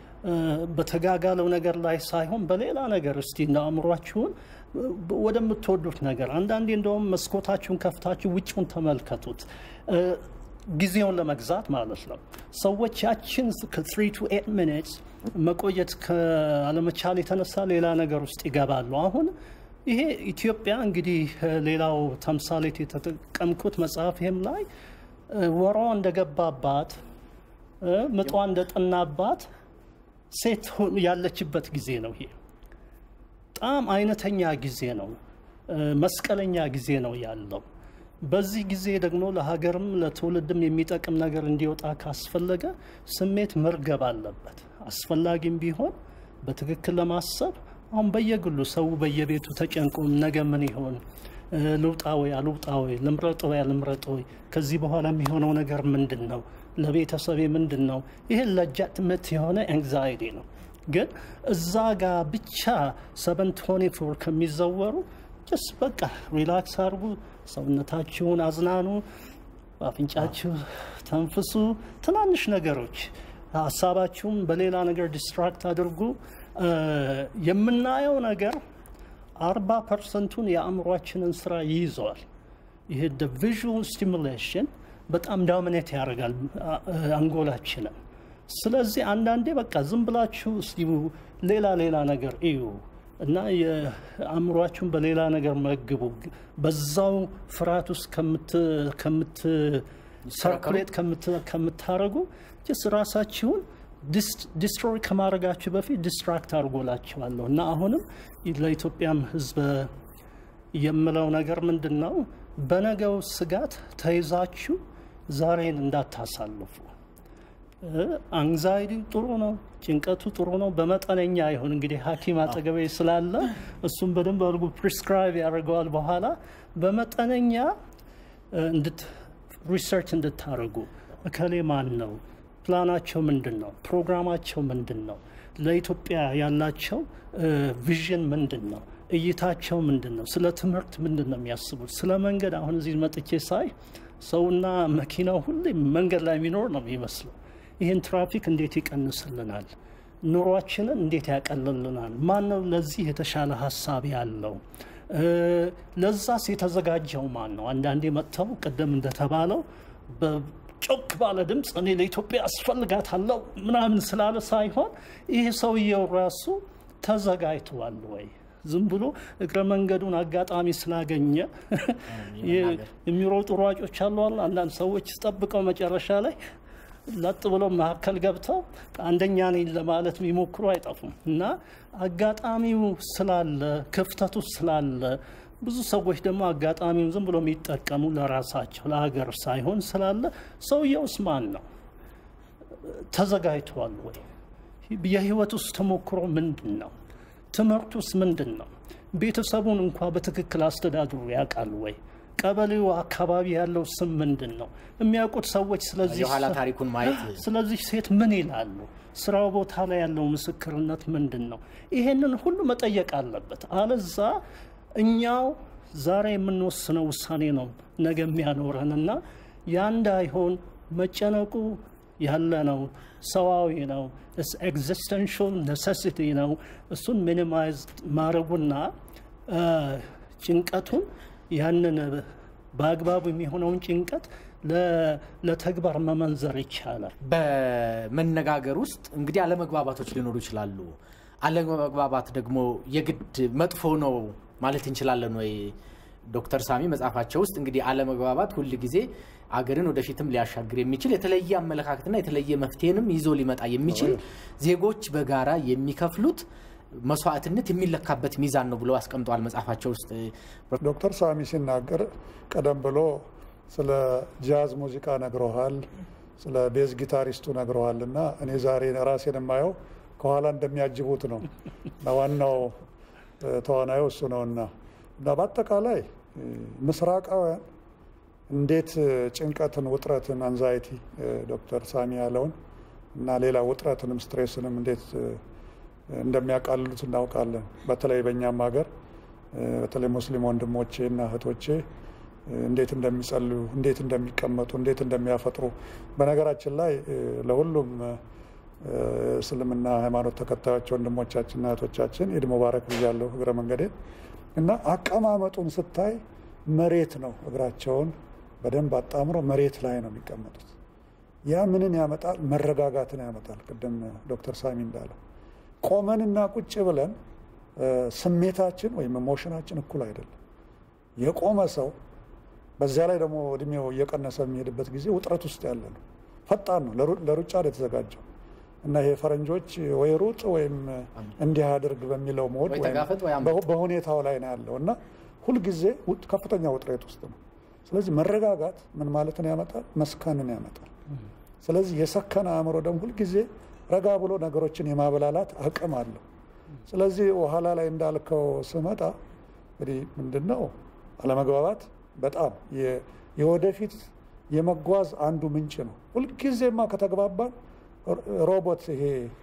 በተጋጋለው ነገር ላይ ሳይሆን በሌላ ነገር እስቲ እንደ አእምሯችሁን ወደምትወዱት ነገር አንዳንዴ እንደውም መስኮታችሁን ከፍታችሁ ውጭውን ተመልከቱት። ጊዜውን ለመግዛት ማለት ነው። ሰዎች ያችን ከትሪ ቱ ኤት ሚኒትስ መቆየት ከአለመቻል የተነሳ ሌላ ነገር ውስጥ ይገባሉ። አሁን ይሄ ኢትዮጵያ እንግዲህ ሌላው ተምሳሌት የተጠቀምኩት መጽሐፍም ላይ ወሯ እንደገባባት ምጧ እንደጠናባት ሴት ያለችበት ጊዜ ነው። ይሄ በጣም አይነተኛ ጊዜ ነው። መስቀለኛ ጊዜ ነው ያለው። በዚህ ጊዜ ደግሞ ለሀገርም ለትውልድም የሚጠቅም ነገር እንዲወጣ ካስፈለገ ስሜት መርገብ አለበት። አስፈላጊም ቢሆን በትክክል ለማሰብ አሁን በየግሉ ሰው በየቤቱ ተጨንቆ ነገ ምን ይሆን ልውጣ ወይ አልውጣ ወይ ልምረጥ ወይ አልምረጥ ወይ ከዚህ በኋላ የሚሆነው ነገር ምንድን ነው? ለቤተሰቤ ምንድን ነው? ይህ ለጃትመት የሆነ ኤንግዛይቲ ነው። ግን እዛ ጋር ብቻ ሰቨን ቶኒ ፎር ከሚዘወሩ ጀስ በቃ ሪላክስ አድርጉ፣ ሰውነታችሁን አዝናኑ፣ በአፍንጫችሁ ተንፍሱ። ትናንሽ ነገሮች ሀሳባችሁም በሌላ ነገር ዲስትራክት አድርጉ። የምናየው ነገር አርባ ፐርሰንቱን የአእምሯችንን ስራ ይይዘዋል። ይህ ቪዥዋል ስቲሙሌሽን በጣም ዳሚኔት ያደርጋል አንጎላችንን። ስለዚህ አንዳንዴ በቃ ዝም ብላችሁ እስቲ ሌላ ሌላ ነገር እዩ እና የአእምሯችሁን በሌላ ነገር መግቡ። በዛው ፍርሃት ውስጥ ከምት ሰርኩሌት ከምታረጉ ስ ራሳችሁን ዲስትሮይ ከማድረጋችሁ በፊት ዲስትራክት አድርጎላችኋለሁ እና አሁንም ለኢትዮጵያም ሕዝብ የምለው ነገር ምንድን ነው? በነገው ስጋት ተይዛችሁ ዛሬን እንዳታሳልፉ። አንግዛይቲ ጥሩ ነው፣ ጭንቀቱ ጥሩ ነው። በመጠነኛ ይሁን እንግዲህ ሐኪም አጠገቤ ስላለ እሱም በደንብ አድርጎ ፕሪስክራይብ ያደርገዋል። በኋላ በመጠነኛ ሪሰርች እንድታደርጉ እከሌ ማን ነው፣ ፕላናቸው ምንድን ነው፣ ፕሮግራማቸው ምንድን ነው፣ ለኢትዮጵያ ያላቸው ቪዥን ምንድን ነው፣ እይታቸው ምንድን ነው፣ ስለ ትምህርት ምንድን ነው የሚያስቡት፣ ስለ መንገድ አሁን እዚህ መጥቼ ሳይ ሰውና መኪናው ሁሌ መንገድ ላይ የሚኖር ነው የሚመስለው። ይህን ትራፊክ እንዴት ይቀንስልናል? ኑሯችንን እንዴት ያቀልልናል? ማን ነው ለዚህ የተሻለ ሀሳብ ያለው? ለዛስ የተዘጋጀው ማን ነው? አንዳንዴ መጥተው ቅድም እንደተባለው በጮክ ባለ ድምፅ እኔ ለኢትዮጵያ አስፈልጋታለሁ ምናምን ስላለ ሳይሆን ይህ ሰውየው ራሱ ተዘጋጅተዋል ወይ? ዝም ብሎ እግረ መንገዱን አጋጣሚ ስላገኘ የሚሮጡ ሯጮች አሉ። አንዳንድ ሰዎች ጠብቀው መጨረሻ ላይ ለጥ ብለው መካከል ገብተው አንደኛ ነኝ ለማለት የሚሞክሩ አይጠፉም። እና አጋጣሚው ስላለ ክፍተቱ ስላለ ብዙ ሰዎች ደግሞ አጋጣሚውን ዝም ብሎ የሚጠቀሙ ለራሳቸው ለሀገር ሳይሆን ስላለ ሰውየውስ ማን ነው? ተዘጋጅተዋል ወይ? የህይወት ውስጥ ተሞክሮ ምንድን ነው? ትምህርቱስ ምንድን ነው? ቤተሰቡን እንኳ በትክክል አስተዳድሩ ያውቃል ወይ? ቀበሌው አካባቢ ያለው ስም ምንድን ነው? የሚያውቁት ሰዎች ስለዚህ የኋላ ታሪኩን ማየት ስለዚህ ሴት ምን ይላሉ? ስራው ቦታ ላይ ያለው ምስክርነት ምንድን ነው? ይሄንን ሁሉ መጠየቅ አለበት። አለዛ እኛው ዛሬ የምንወስነው ውሳኔ ነው ነገ የሚያኖረንና ያ እንዳይሆን መጨነቁ ያለ ነው፣ ሰዋዊ ነው፣ ኤግዚስተንሽል ኔሴሲቲ ነው። እሱን ሚኒማይዝ ማድረጉና ጭንቀቱን ያንን በአግባቡ የሚሆነውን ጭንቀት ለተግባር መመንዘር ይቻላል። በመነጋገር ውስጥ እንግዲህ አለመግባባቶች ሊኖሩ ይችላሉ። አለመግባባት ደግሞ የግድ መጥፎ ነው ማለት እንችላለን ወይ? ዶክተር ሳሚ መጽሐፋቸው ውስጥ እንግዲህ አለመግባባት ሁል ጊዜ አገርን ወደፊትም ሊያሻግር የሚችል የተለየ አመለካከትና የተለየ መፍትሄንም ይዞ ሊመጣ የሚችል ዜጎች በጋራ የሚከፍሉት መስዋዕትነት የሚለካበት ሚዛን ነው ብለው አስቀምጠዋል መጽሐፋቸው ውስጥ። ዶክተር ሳሚ ሲናገር ቀደም ብሎ ስለ ጃዝ ሙዚቃ ነግረሃል፣ ስለ ቤዝ ጊታሪስቱ ነግረዋል እና እኔ ዛሬ ራሴን የማየው ከኋላ እንደሚያጅቡት ነው እና ዋናው ተዋናዩ እሱ ነውና እና በአጠቃላይ ምስራቃውያን እንዴት ጭንቀትን፣ ውጥረትን፣ አንዛይቲ ዶክተር ሳሚ ያለውን እና ሌላ ውጥረትንም ስትሬስንም እንዴት እንደሚያቃልሉት እናውቃለን። በተለይ በእኛም ሀገር በተለይ ሙስሊም ወንድሞቼ እና እህቶቼ እንዴት እንደሚጸልዩ፣ እንዴት እንደሚቀመጡ፣ እንዴት እንደሚያፈጥሩ በነገራችን ላይ ለሁሉም እስልምና ሃይማኖት ተከታዮች ወንድሞቻችንና እህቶቻችን ኢድ ሙባረክ ብያለሁ እግረ መንገዴን እና አቀማመጡን ስታይ መሬት ነው። እግራቸውን በደንብ አጣምሮ መሬት ላይ ነው የሚቀመጡት። ያ ምንን ያመጣል? መረጋጋትን ያመጣል። ቅድም ዶክተር ሳሚ እንዳለው ቆመንና ቁጭ ብለን ስሜታችን ወይም ኢሞሽናችን እኩል አይደለም። የቆመ ሰው በዚያ ላይ ደግሞ እድሜው እየቀነሰ የሚሄድበት ጊዜ ውጥረት ውስጥ ያለ ነው። ፈጣን ነው፣ ለሩጫ ነው የተዘጋጀው እና ይሄ ፈረንጆች ወይ ሩጥ ወይም እንዲህ አድርግ በሚለው ሞድ በሁኔታው ላይ ነው ያለው እና ሁልጊዜ ከፍተኛ ውጥረት ውስጥ ነው። ስለዚህ መረጋጋት ምን ማለትን ያመጣል? መስከንን ያመጣል። ስለዚህ የሰከነ አእምሮ ደግሞ ሁልጊዜ ረጋ ብሎ ነገሮችን የማበላላት አቅም አለው። ስለዚህ ኋላ ላይ እንዳልከው ስመጣ እንግዲህ ምንድን ነው አለመግባባት በጣም የወደፊት የመጓዝ አንዱ ምንጭ ነው። ሁልጊዜማ ከተግባባን ሮቦት ይሄ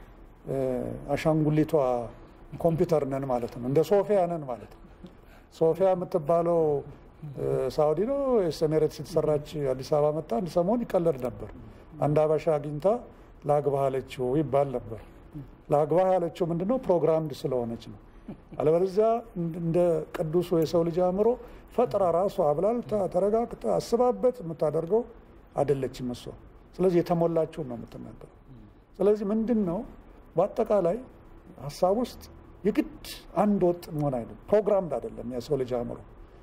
አሻንጉሊቷ ኮምፒውተር ነን ማለት ነው። እንደ ሶፊያ ነን ማለት ነው። ሶፊያ የምትባለው ሳውዲ ነው ኤሚሬትስ የተሰራች አዲስ አበባ መጣ። አንድ ሰሞን ይቀለድ ነበር። አንድ አበሻ አግኝታ ላግባህ አለችው ይባል ነበር። ላግባህ ያለችው ምንድነው? ፕሮግራምድ ስለሆነች ነው። አለበለዚያ እንደ ቅዱሱ የሰው ልጅ አእምሮ ፈጥራ ራሷ አብላልታ ተረጋግታ አስባበት የምታደርገው አይደለችም እሷ። ስለዚህ የተሞላችውን ነው የምትናገረው። ስለዚህ ምንድን ነው በአጠቃላይ ሀሳብ ውስጥ የግድ አንድ ወጥ መሆን አይደለም። ፕሮግራምድ አይደለም የሰው ልጅ አእምሮ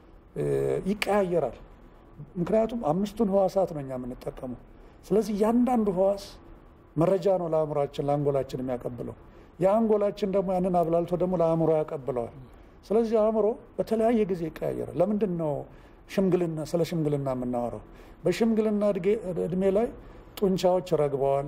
ይቀያየራል። ምክንያቱም አምስቱን ህዋሳት ነው እኛ የምንጠቀመው። ስለዚህ እያንዳንዱ ህዋስ መረጃ ነው ለአእምሯችን ለአንጎላችን የሚያቀብለው። የአንጎላችን ደግሞ ያንን አብላልቶ ደግሞ ለአእምሮ ያቀብለዋል። ስለዚህ አእምሮ በተለያየ ጊዜ ይቀያየራል። ለምንድን ነው ሽምግልና ስለ ሽምግልና የምናወራው? በሽምግልና እድሜ ላይ ጡንቻዎች ረግበዋል፣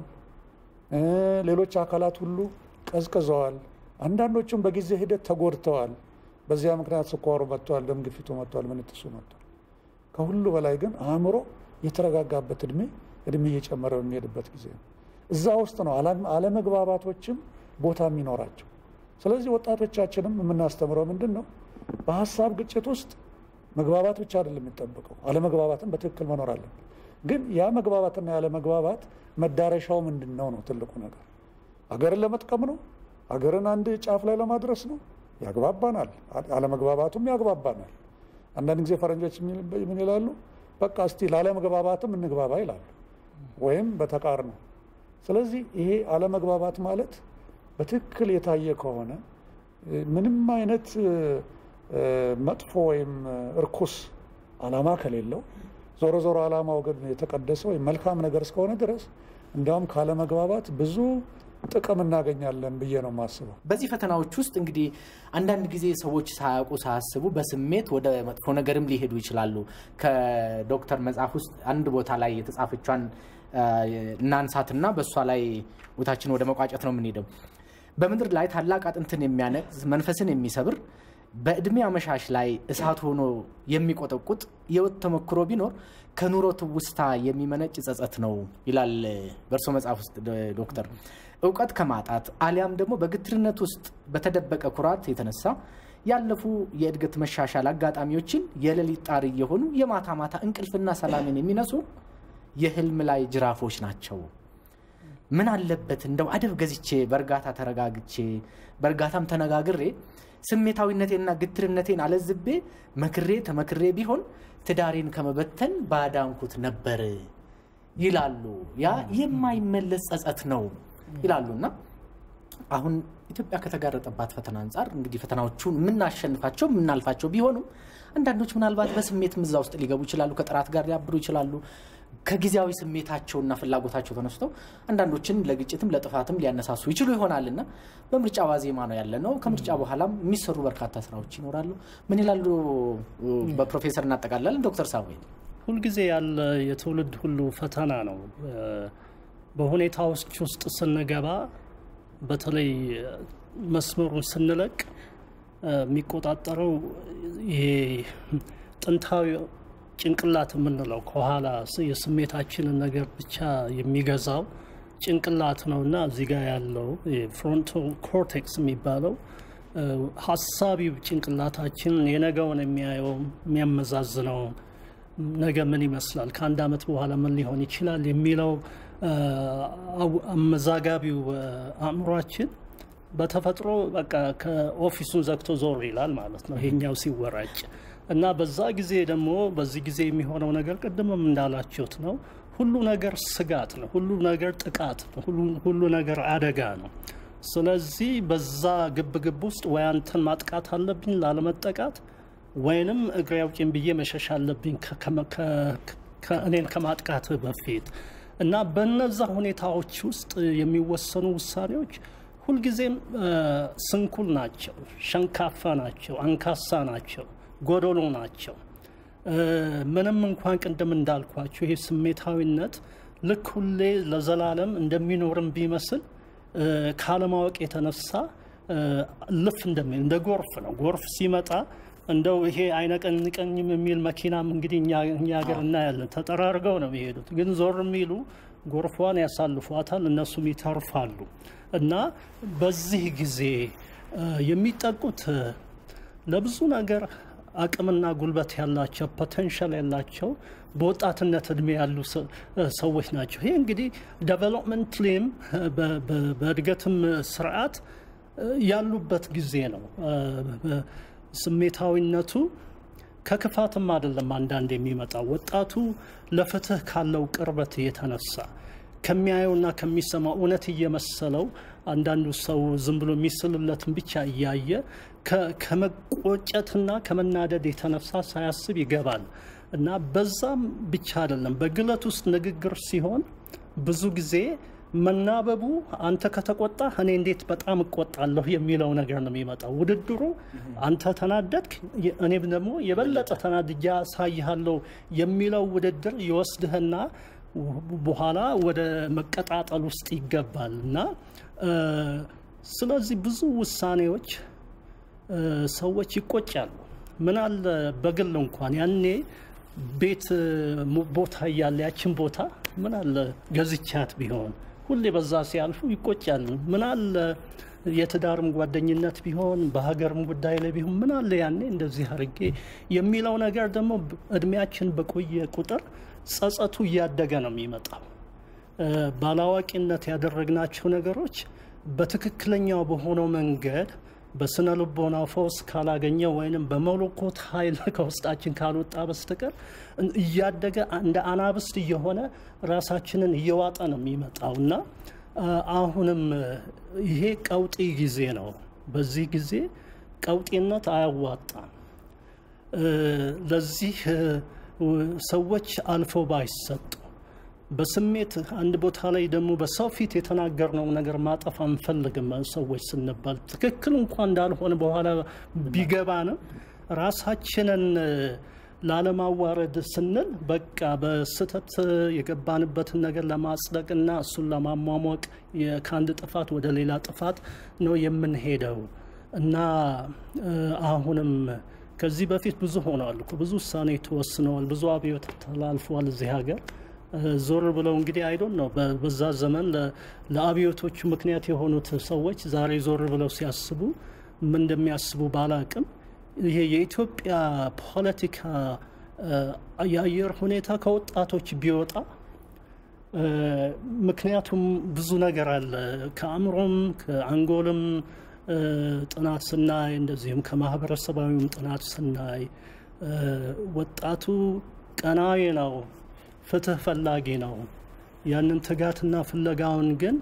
ሌሎች አካላት ሁሉ ቀዝቅዘዋል። አንዳንዶቹም በጊዜ ሂደት ተጎድተዋል። በዚያ ምክንያት ስኳሩ መጥቷል፣ ደም ግፊቱ መጥቷል፣ ምንትሱ መጥቷል። ከሁሉ በላይ ግን አእምሮ የተረጋጋበት እድሜ እድሜ እየጨመረ በሚሄድበት ጊዜ ነው። እዛ ውስጥ ነው አለመግባባቶችም ቦታ የሚኖራቸው። ስለዚህ ወጣቶቻችንም የምናስተምረው ምንድን ነው? በሀሳብ ግጭት ውስጥ መግባባት ብቻ አይደለም የሚጠበቀው፣ አለመግባባትም በትክክል መኖር አለብን። ግን ያ መግባባትና ያለመግባባት መዳረሻው ምንድን ነው ነው ትልቁ ነገር። አገርን ለመጥቀም ነው? አገርን አንድ ጫፍ ላይ ለማድረስ ነው? ያግባባናል። አለመግባባቱም ያግባባናል። አንዳንድ ጊዜ ፈረንጆች ምን ይላሉ? በቃ እስቲ ላለመግባባትም እንግባባ ይላሉ፣ ወይም በተቃርኖ። ስለዚህ ይሄ አለመግባባት ማለት በትክክል የታየ ከሆነ ምንም አይነት መጥፎ ወይም እርኩስ ዓላማ ከሌለው ዞሮ ዞሮ ዓላማው ግን የተቀደሰ ወይም መልካም ነገር እስከሆነ ድረስ እንዲያውም ካለመግባባት ብዙ ጥቅም እናገኛለን ብዬ ነው የማስበው። በዚህ ፈተናዎች ውስጥ እንግዲህ አንዳንድ ጊዜ ሰዎች ሳያውቁ ሳያስቡ በስሜት ወደ መጥፎ ነገርም ሊሄዱ ይችላሉ። ከዶክተር መጽሐፍ ውስጥ አንድ ቦታ ላይ የተጻፈቿን እናንሳትና በእሷ ላይ ቦታችን ወደ መቋጨት ነው የምንሄደው። በምድር ላይ ታላቅ አጥንትን የሚያነቅዝ መንፈስን የሚሰብር በእድሜ አመሻሽ ላይ እሳት ሆኖ የሚቆጠቁጥ የሕይወት ተሞክሮ ቢኖር ከኑሮ ትውስታ የሚመነጭ ጸጸት ነው ይላል በእርሶ መጽሐፍ ውስጥ ዶክተር። እውቀት ከማጣት አሊያም ደግሞ በግትርነት ውስጥ በተደበቀ ኩራት የተነሳ ያለፉ የእድገት መሻሻል አጋጣሚዎችን የሌሊት ጣር እየሆኑ የማታ ማታ እንቅልፍና ሰላምን የሚነሱ የህልም ላይ ጅራፎች ናቸው። ምን አለበት እንደው አደብ ገዝቼ በእርጋታ ተረጋግቼ በእርጋታም ተነጋግሬ ስሜታዊነቴንና ግትርነቴን አለዝቤ መክሬ ተመክሬ ቢሆን ትዳሬን ከመበተን ባዳንኩት ነበር ይላሉ። ያ የማይመለስ ጸጸት ነው ይላሉና አሁን ኢትዮጵያ ከተጋረጠባት ፈተና አንጻር እንግዲህ ፈተናዎቹን የምናሸንፋቸው የምናልፋቸው ቢሆኑም አንዳንዶች ምናልባት በስሜት ምዛ ውስጥ ሊገቡ ይችላሉ። ከጥራት ጋር ሊያብሩ ይችላሉ። ከጊዜያዊ ስሜታቸውና ፍላጎታቸው ተነስተው አንዳንዶችን ለግጭትም ለጥፋትም ሊያነሳሱ ይችሉ ይሆናልና በምርጫ ዋዜማ ነው ያለ ነው። ከምርጫ በኋላም የሚሰሩ በርካታ ስራዎች ይኖራሉ። ምን ይላሉ በፕሮፌሰር እናጠቃላለን። ዶክተር ሳሙኤል ሁልጊዜ ያለ የትውልድ ሁሉ ፈተና ነው። በሁኔታዎች ውስጥ ስንገባ በተለይ መስመሩን ስንለቅ የሚቆጣጠረው ይሄ ጥንታዊ ጭንቅላት የምንለው ከኋላ የስሜታችንን ነገር ብቻ የሚገዛው ጭንቅላት ነው እና እዚህ ጋር ያለው ፍሮንታል ኮርቴክስ የሚባለው ሀሳቢው ጭንቅላታችን የነገውን የሚያየው የሚያመዛዝነው ነገ ምን ይመስላል፣ ከአንድ ዓመት በኋላ ምን ሊሆን ይችላል የሚለው አመዛጋቢው አእምሯችን በተፈጥሮ በቃ ከኦፊሱን ዘግቶ ዞር ይላል ማለት ነው ይሄኛው ሲወራጭ እና በዛ ጊዜ ደግሞ በዚህ ጊዜ የሚሆነው ነገር ቅድምም እንዳላችሁት ነው። ሁሉ ነገር ስጋት ነው። ሁሉ ነገር ጥቃት ነው። ሁሉ ነገር አደጋ ነው። ስለዚህ በዛ ግብግብ ውስጥ ወይ አንተን ማጥቃት አለብኝ ላለመጠቃት፣ ወይንም እግሬ አውጪኝ ብዬ መሸሽ አለብኝ እኔን ከማጥቃት በፊት እና በነዛ ሁኔታዎች ውስጥ የሚወሰኑ ውሳኔዎች ሁልጊዜም ስንኩል ናቸው፣ ሸንካፋ ናቸው፣ አንካሳ ናቸው ጎዶሎ ናቸው። ምንም እንኳን ቅድም እንዳልኳቸው ይሄ ስሜታዊነት ልክ ሁሌ ለዘላለም እንደሚኖርም ቢመስል ካለማወቅ የተነሳ ልፍ እንደሚል እንደ ጎርፍ ነው። ጎርፍ ሲመጣ እንደው ይሄ አይነቀንቀኝም የሚል መኪናም እንግዲህ እኛ ሀገር እናያለን። ተጠራርገው ነው የሚሄዱት፣ ግን ዞር የሚሉ ጎርፏን ያሳልፏታል፣ እነሱም ይተርፋሉ። እና በዚህ ጊዜ የሚጠቁት ለብዙ ነገር አቅምና ጉልበት ያላቸው ፖቴንሻል ያላቸው በወጣትነት እድሜ ያሉ ሰዎች ናቸው። ይሄ እንግዲህ ዴቨሎፕመንትሊም በእድገትም ስርዓት ያሉበት ጊዜ ነው። ስሜታዊነቱ ከክፋትም አይደለም አንዳንድ የሚመጣው ወጣቱ ለፍትህ ካለው ቅርበት የተነሳ ከሚያየውና ከሚሰማው እውነት እየመሰለው አንዳንዱ ሰው ዝም ብሎ የሚስልለትን ብቻ እያየ ከመቆጨትና ከመናደድ የተነሳ ሳያስብ ይገባል እና በዛም ብቻ አይደለም። በግለት ውስጥ ንግግር ሲሆን ብዙ ጊዜ መናበቡ አንተ ከተቆጣ እኔ እንዴት በጣም እቆጣለሁ የሚለው ነገር ነው የሚመጣው። ውድድሩ አንተ ተናደድክ፣ እኔም ደግሞ የበለጠ ተናድጃ ሳይሃለሁ የሚለው ውድድር ይወስድህና በኋላ ወደ መቀጣጠል ውስጥ ይገባል እና ስለዚህ ብዙ ውሳኔዎች ሰዎች ይቆጫሉ። ምን አለ በግል እንኳን ያኔ ቤት ቦታ እያለ ያችን ቦታ ምን አለ ገዝቻት ቢሆን ሁሌ በዛ ሲያልፉ ይቆጫል። ምን አለ የትዳርም ጓደኝነት ቢሆን በሀገርም ጉዳይ ላይ ቢሆን ምን አለ ያኔ እንደዚህ አድርጌ የሚለው ነገር ደግሞ እድሜያችን በቆየ ቁጥር ጸጸቱ እያደገ ነው የሚመጣው። ባላዋቂነት ያደረግናቸው ነገሮች በትክክለኛው በሆነው መንገድ በስነ ልቦና ፈውስ ካላገኘ ወይንም በመለኮት ኃይል ከውስጣችን ካልወጣ በስተቀር እያደገ እንደ አናብስት እየሆነ ራሳችንን እየዋጠ ነው የሚመጣው እና አሁንም ይሄ ቀውጢ ጊዜ ነው። በዚህ ጊዜ ቀውጢነት አያዋጣም። ለዚህ ሰዎች አልፈው ባይሰጡ በስሜት አንድ ቦታ ላይ ደግሞ በሰው ፊት የተናገርነው ነገር ማጠፍ አንፈልግም። ሰዎች ስንባል ትክክል እንኳን እንዳልሆነ በኋላ ቢገባንም ራሳችንን ላለማዋረድ ስንል በቃ በስህተት የገባንበትን ነገር ለማጽደቅና እሱን ለማሟሟቅ ከአንድ ጥፋት ወደ ሌላ ጥፋት ነው የምንሄደው እና አሁንም ከዚህ በፊት ብዙ ሆነዋል እኮ ብዙ ውሳኔ ተወስነዋል፣ ብዙ አብዮት ተላልፈዋል እዚህ ሀገር ዞር ብለው እንግዲህ አይዶን ነው በዛ ዘመን ለአብዮቶቹ ምክንያት የሆኑት ሰዎች ዛሬ ዞር ብለው ሲያስቡ ምን እንደሚያስቡ ባላቅም ይሄ የኢትዮጵያ ፖለቲካ የአየር ሁኔታ ከወጣቶች ቢወጣ ምክንያቱም ብዙ ነገር አለ። ከአእምሮም ከአንጎልም ጥናት ስናይ እንደዚሁም ከማህበረሰባዊም ጥናት ስናይ ወጣቱ ቀናዊ ነው፣ ፍትህ ፈላጊ ነው። ያንን ትጋትና ፍለጋውን ግን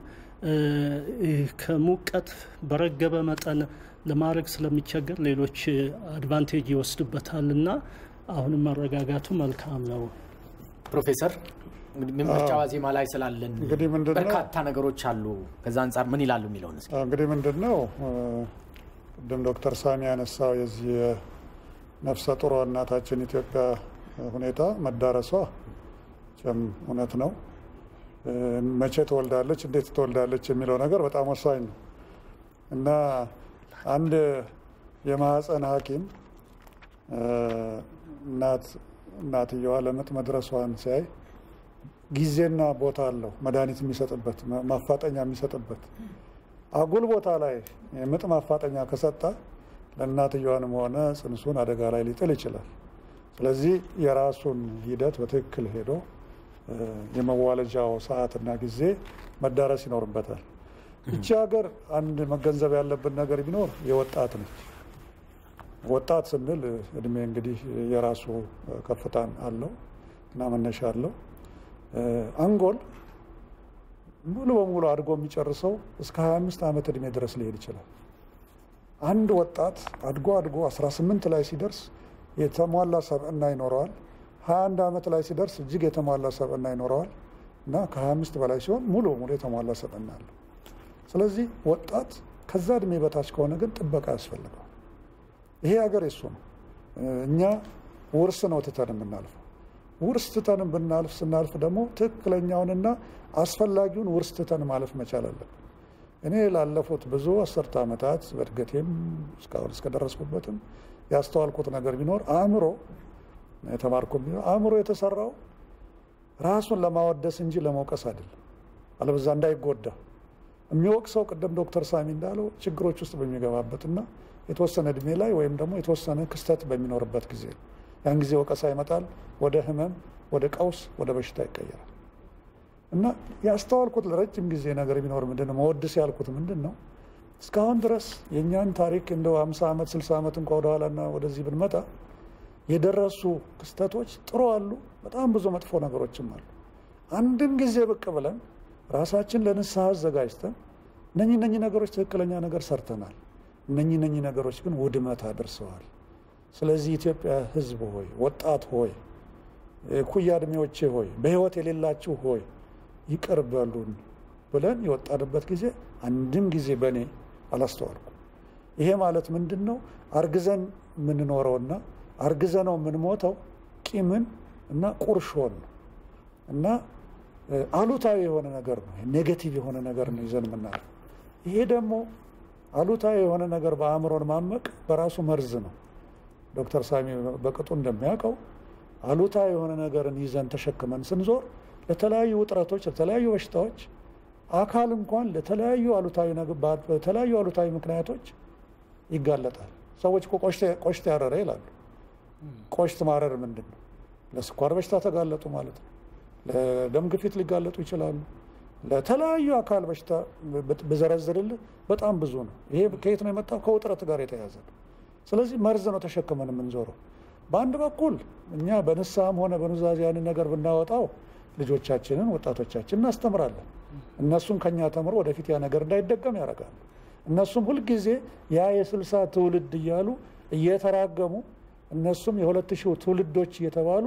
ከሙቀት በረገበ መጠን ለማድረግ ስለሚቸገር ሌሎች አድቫንቴጅ ይወስዱበታል እና አሁንም መረጋጋቱ መልካም ነው። ፕሮፌሰር እንግዲህ ምርጫ ዋዜማ ላይ ስላለን እንግዲህ ምንድን ነው በርካታ ነገሮች አሉ። ከዛ አንጻር ምን ይላሉ የሚለውን እስኪ እንግዲህ ምንድን ነው ቅድም ዶክተር ሳሚ ያነሳው የዚህ የነፍሰ ጡሯ እናታችን ኢትዮጵያ ሁኔታ መዳረሷ ም እውነት ነው። መቼ ትወልዳለች፣ እንዴት ትወልዳለች የሚለው ነገር በጣም ወሳኝ ነው እና አንድ የማህፀን ሐኪም እናት እናትየዋ ለምጥ መድረሷን ሲያይ ጊዜና ቦታ አለው መድኃኒት የሚሰጥበት ማፋጠኛ የሚሰጥበት አጉል ቦታ ላይ የምጥ ማፋጠኛ ከሰጠ ለእናትየዋንም ሆነ ጽንሱን አደጋ ላይ ሊጥል ይችላል። ስለዚህ የራሱን ሂደት በትክክል ሄዶ የመዋለጃው ሰዓትና ጊዜ መዳረስ ይኖርበታል። እቺ ሀገር አንድ መገንዘብ ያለብን ነገር ቢኖር የወጣት ነች። ወጣት ስንል እድሜ እንግዲህ የራሱ ከፍታን አለው እና መነሻ አለው። አንጎል ሙሉ በሙሉ አድጎ የሚጨርሰው እስከ 25 ዓመት እድሜ ድረስ ሊሄድ ይችላል። አንድ ወጣት አድጎ አድጎ 18 ላይ ሲደርስ የተሟላ ሰብዕና ይኖረዋል። 21 ዓመት ላይ ሲደርስ እጅግ የተሟላ ሰብዕና ይኖረዋል እና ከ25 በላይ ሲሆን ሙሉ በሙሉ የተሟላ ሰብዕና አለው። ስለዚህ ወጣት ከዛ እድሜ በታች ከሆነ ግን ጥበቃ ያስፈልገዋል። ይሄ ሀገር የሱ ነው። እኛ ውርስ ነው ትተን የምናልፈው። ውርስ ትተን ብናልፍ ስናልፍ ደግሞ ትክክለኛውንና አስፈላጊውን ውርስ ትተን ማለፍ መቻል አለብን። እኔ ላለፉት ብዙ አስርተ ዓመታት በእድገቴም እስካሁን እስከደረስኩበትም ያስተዋልኩት ነገር ቢኖር አእምሮ የተማርኩ ቢኖር አእምሮ የተሰራው ራሱን ለማወደስ እንጂ ለመውቀስ አይደለም። አለበዛ እንዳይጎዳ የሚወቅሰው ቅድም ዶክተር ሳሚ እንዳለው ችግሮች ውስጥ በሚገባበትና የተወሰነ እድሜ ላይ ወይም ደግሞ የተወሰነ ክስተት በሚኖርበት ጊዜ ነው። ያን ጊዜ ወቀሳ ይመጣል። ወደ ህመም፣ ወደ ቀውስ፣ ወደ በሽታ ይቀየራል። እና ያስተዋልኩት ለረጅም ጊዜ ነገር ቢኖር ምንድን ነው መወድስ ያልኩት ምንድን ነው እስካሁን ድረስ የእኛን ታሪክ እንደው 50 ዓመት 60 ዓመት እንኳ ወደኋላና ወደዚህ ብንመጣ የደረሱ ክስተቶች ጥሩ አሉ፣ በጣም ብዙ መጥፎ ነገሮችም አሉ። አንድም ጊዜ ብቅ ብለን ራሳችን ለንስሐ አዘጋጅተን እነኚህ እነኚህ ነገሮች ትክክለኛ ነገር ሰርተናል፣ እነኚህ እነኚህ ነገሮች ግን ውድመት አድርሰዋል። ስለዚህ ኢትዮጵያ ሕዝብ ሆይ፣ ወጣት ሆይ፣ ኩያ እድሜዎቼ ሆይ፣ በህይወት የሌላችሁ ሆይ ይቅር በሉን ብለን የወጣንበት ጊዜ አንድም ጊዜ በእኔ አላስተዋልኩም። ይሄ ማለት ምንድን ነው? አርግዘን የምንኖረውና አርግዘነው የምንሞተው ቂምን እና ቁርሾን ነው እና አሉታዊ የሆነ ነገር ነው። ኔጌቲቭ የሆነ ነገር ነው ይዘን የምናልፈው። ይሄ ደግሞ አሉታዊ የሆነ ነገር በአእምሮን ማመቅ በራሱ መርዝ ነው። ዶክተር ሳሚ በቅጡ እንደሚያውቀው አሉታዊ የሆነ ነገርን ይዘን ተሸክመን ስንዞር ለተለያዩ ውጥረቶች፣ ለተለያዩ በሽታዎች አካል እንኳን ለተለያዩ አሉታዊ በተለያዩ አሉታዊ ምክንያቶች ይጋለጣል። ሰዎች እኮ ቆሽት ያረረ ይላሉ። ቆሽት ማረር ምንድን ነው? ለስኳር በሽታ ተጋለጡ ማለት ነው። ለደም ግፊት ሊጋለጡ ይችላሉ። ለተለያዩ አካል በሽታ ብዘረዝርልህ በጣም ብዙ ነው። ይሄ ከየት ነው የመጣው? ከውጥረት ጋር የተያዘ ነው። ስለዚህ መርዝ ነው ተሸክመን የምንዞረው። በአንድ በኩል እኛ በንስሐም ሆነ በኑዛዜ ያንን ነገር ብናወጣው ልጆቻችንን፣ ወጣቶቻችን እናስተምራለን። እነሱም ከኛ ተምሮ ወደፊት ያ ነገር እንዳይደገም ያደርጋሉ። እነሱም ሁልጊዜ ያ የስልሳ ትውልድ እያሉ እየተራገሙ እነሱም የሁለት ሺህ ትውልዶች እየተባሉ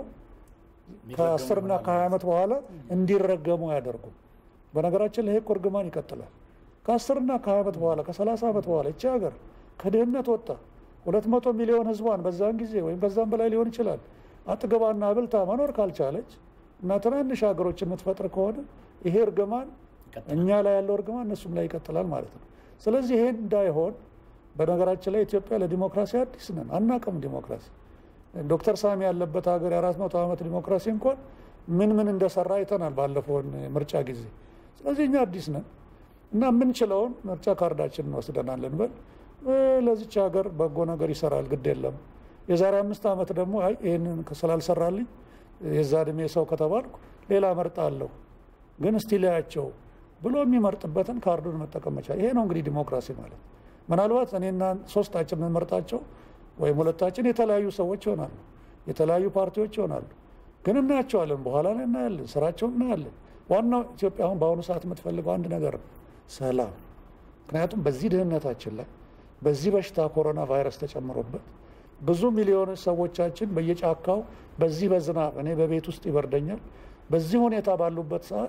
ከአስርና ከሀያ ዓመት በኋላ እንዲረገሙ አያደርጉም። በነገራችን ላይ እኮ እርግማን ይቀጥላል። ከአስርና ከሀያ ዓመት በኋላ ከሰላሳ ዓመት በኋላ ይቺ ሀገር ከድህነት ወጣ ሁለት መቶ ሚሊዮን ህዝቧን በዛን ጊዜ ወይም በዛም በላይ ሊሆን ይችላል አጥግባና አብልታ መኖር ካልቻለች እና ትናንሽ ሀገሮች የምትፈጥር ከሆነ ይሄ እርግማን እኛ ላይ ያለው እርግማን እነሱም ላይ ይቀጥላል ማለት ነው። ስለዚህ ይሄን እንዳይሆን በነገራችን ላይ ኢትዮጵያ ለዲሞክራሲ አዲስ ነን፣ አናቅም ዲሞክራሲ። ዶክተር ሳሚ ያለበት ሀገር የአራት መቶ ዓመት ዲሞክራሲ እንኳን ምን ምን እንደሰራ አይተናል ባለፈውን ምርጫ ጊዜ። ስለዚህ እኛ አዲስ ነን እና የምንችለውን ምርጫ ካርዳችን እንወስደናለን በል ለዚች ሀገር በጎ ነገር ይሰራል፣ ግድ የለም። የዛሬ አምስት ዓመት ደግሞ አይ ይህንን ስላልሰራልኝ የዛ እድሜ ሰው ከተባልኩ ሌላ እመርጣለሁ፣ ግን እስቲ ሊያቸው ብሎ የሚመርጥበትን ካርዱን መጠቀም መቻል። ይሄ ነው እንግዲህ ዲሞክራሲ ማለት። ምናልባት እኔና ሶስታችን የምንመርጣቸው ወይም ሁለታችን የተለያዩ ሰዎች ይሆናሉ፣ የተለያዩ ፓርቲዎች ይሆናሉ፣ ግን እናያቸዋለን። በኋላ ላይ እናያለን፣ ስራቸውን እናያለን። ዋናው ኢትዮጵያ አሁን በአሁኑ ሰዓት የምትፈልገው አንድ ነገር ነው፣ ሰላም። ምክንያቱም በዚህ ድህነታችን ላይ በዚህ በሽታ ኮሮና ቫይረስ ተጨምሮበት ብዙ ሚሊዮን ሰዎቻችን በየጫካው በዚህ በዝናብ እኔ በቤት ውስጥ ይበርደኛል። በዚህ ሁኔታ ባሉበት ሰዓት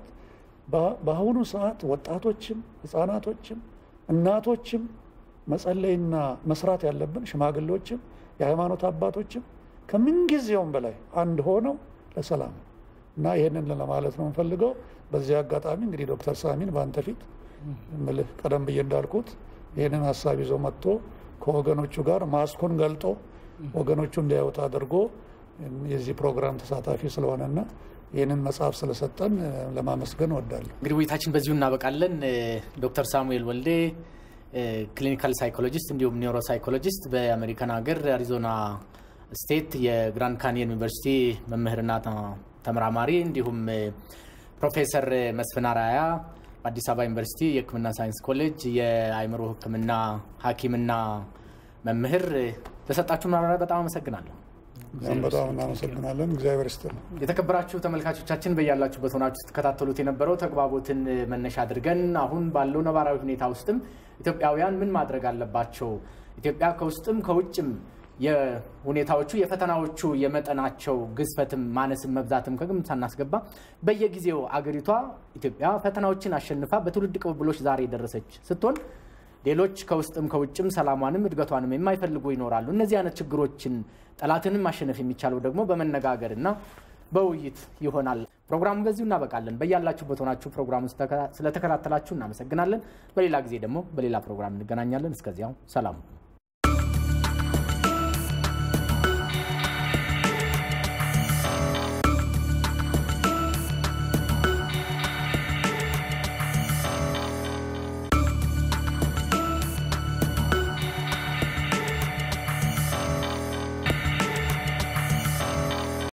በአሁኑ ሰዓት ወጣቶችም ህፃናቶችም እናቶችም መጸለይና መስራት ያለብን ሽማግሌዎችም የሃይማኖት አባቶችም ከምንጊዜውም በላይ አንድ ሆነው ለሰላም እና ይህንን ለማለት ነው የምፈልገው። በዚህ አጋጣሚ እንግዲህ ዶክተር ሳሚን በአንተ ፊት ምልህ ቀደም ብዬ እንዳልኩት ይህንን ሀሳብ ይዞ መጥቶ ከወገኖቹ ጋር ማስኩን ገልጦ ወገኖቹ እንዲያዩት አድርጎ የዚህ ፕሮግራም ተሳታፊ ስለሆነና ይህንን መጽሐፍ ስለሰጠን ለማመስገን እወዳለሁ። እንግዲህ ውይይታችን በዚሁ እናበቃለን። ዶክተር ሳሙኤል ወልዴ ክሊኒካል ሳይኮሎጂስት እንዲሁም ኒውሮ ሳይኮሎጂስት በአሜሪካን ሀገር አሪዞና ስቴት የግራንድ ካንየን ዩኒቨርሲቲ መምህርና ተመራማሪ እንዲሁም ፕሮፌሰር መስፍን አራያ በአዲስ አበባ ዩኒቨርሲቲ የሕክምና ሳይንስ ኮሌጅ የአእምሮ ሕክምና ሐኪምና መምህር ለሰጣችሁ ማብራሪያ በጣም አመሰግናለሁ። በጣም እናመሰግናለን። እግዚአብሔር ይስጥልን። የተከበራችሁ ተመልካቾቻችን በያላችሁበት ሆናችሁ ስትከታተሉት የነበረው ተግባቦትን መነሻ አድርገን አሁን ባለው ነባራዊ ሁኔታ ውስጥም ኢትዮጵያውያን ምን ማድረግ አለባቸው፣ ኢትዮጵያ ከውስጥም ከውጭም የሁኔታዎቹ የፈተናዎቹ የመጠናቸው ግዝፈትም ማነስም መብዛትም ከግምት ሳናስገባ በየጊዜው አገሪቷ ኢትዮጵያ ፈተናዎችን አሸንፋ በትውልድ ቅብብሎች ዛሬ የደረሰች ስትሆን ሌሎች ከውስጥም ከውጭም ሰላሟንም እድገቷንም የማይፈልጉ ይኖራሉ። እነዚህ አይነት ችግሮችን ጠላትንም ማሸነፍ የሚቻለው ደግሞ በመነጋገር እና በውይይት ይሆናል። ፕሮግራሙ በዚሁ እናበቃለን። በያላችሁበት ሆናችሁ ፕሮግራሙ ስለተከታተላችሁ እናመሰግናለን። በሌላ ጊዜ ደግሞ በሌላ ፕሮግራም እንገናኛለን። እስከዚያው ሰላም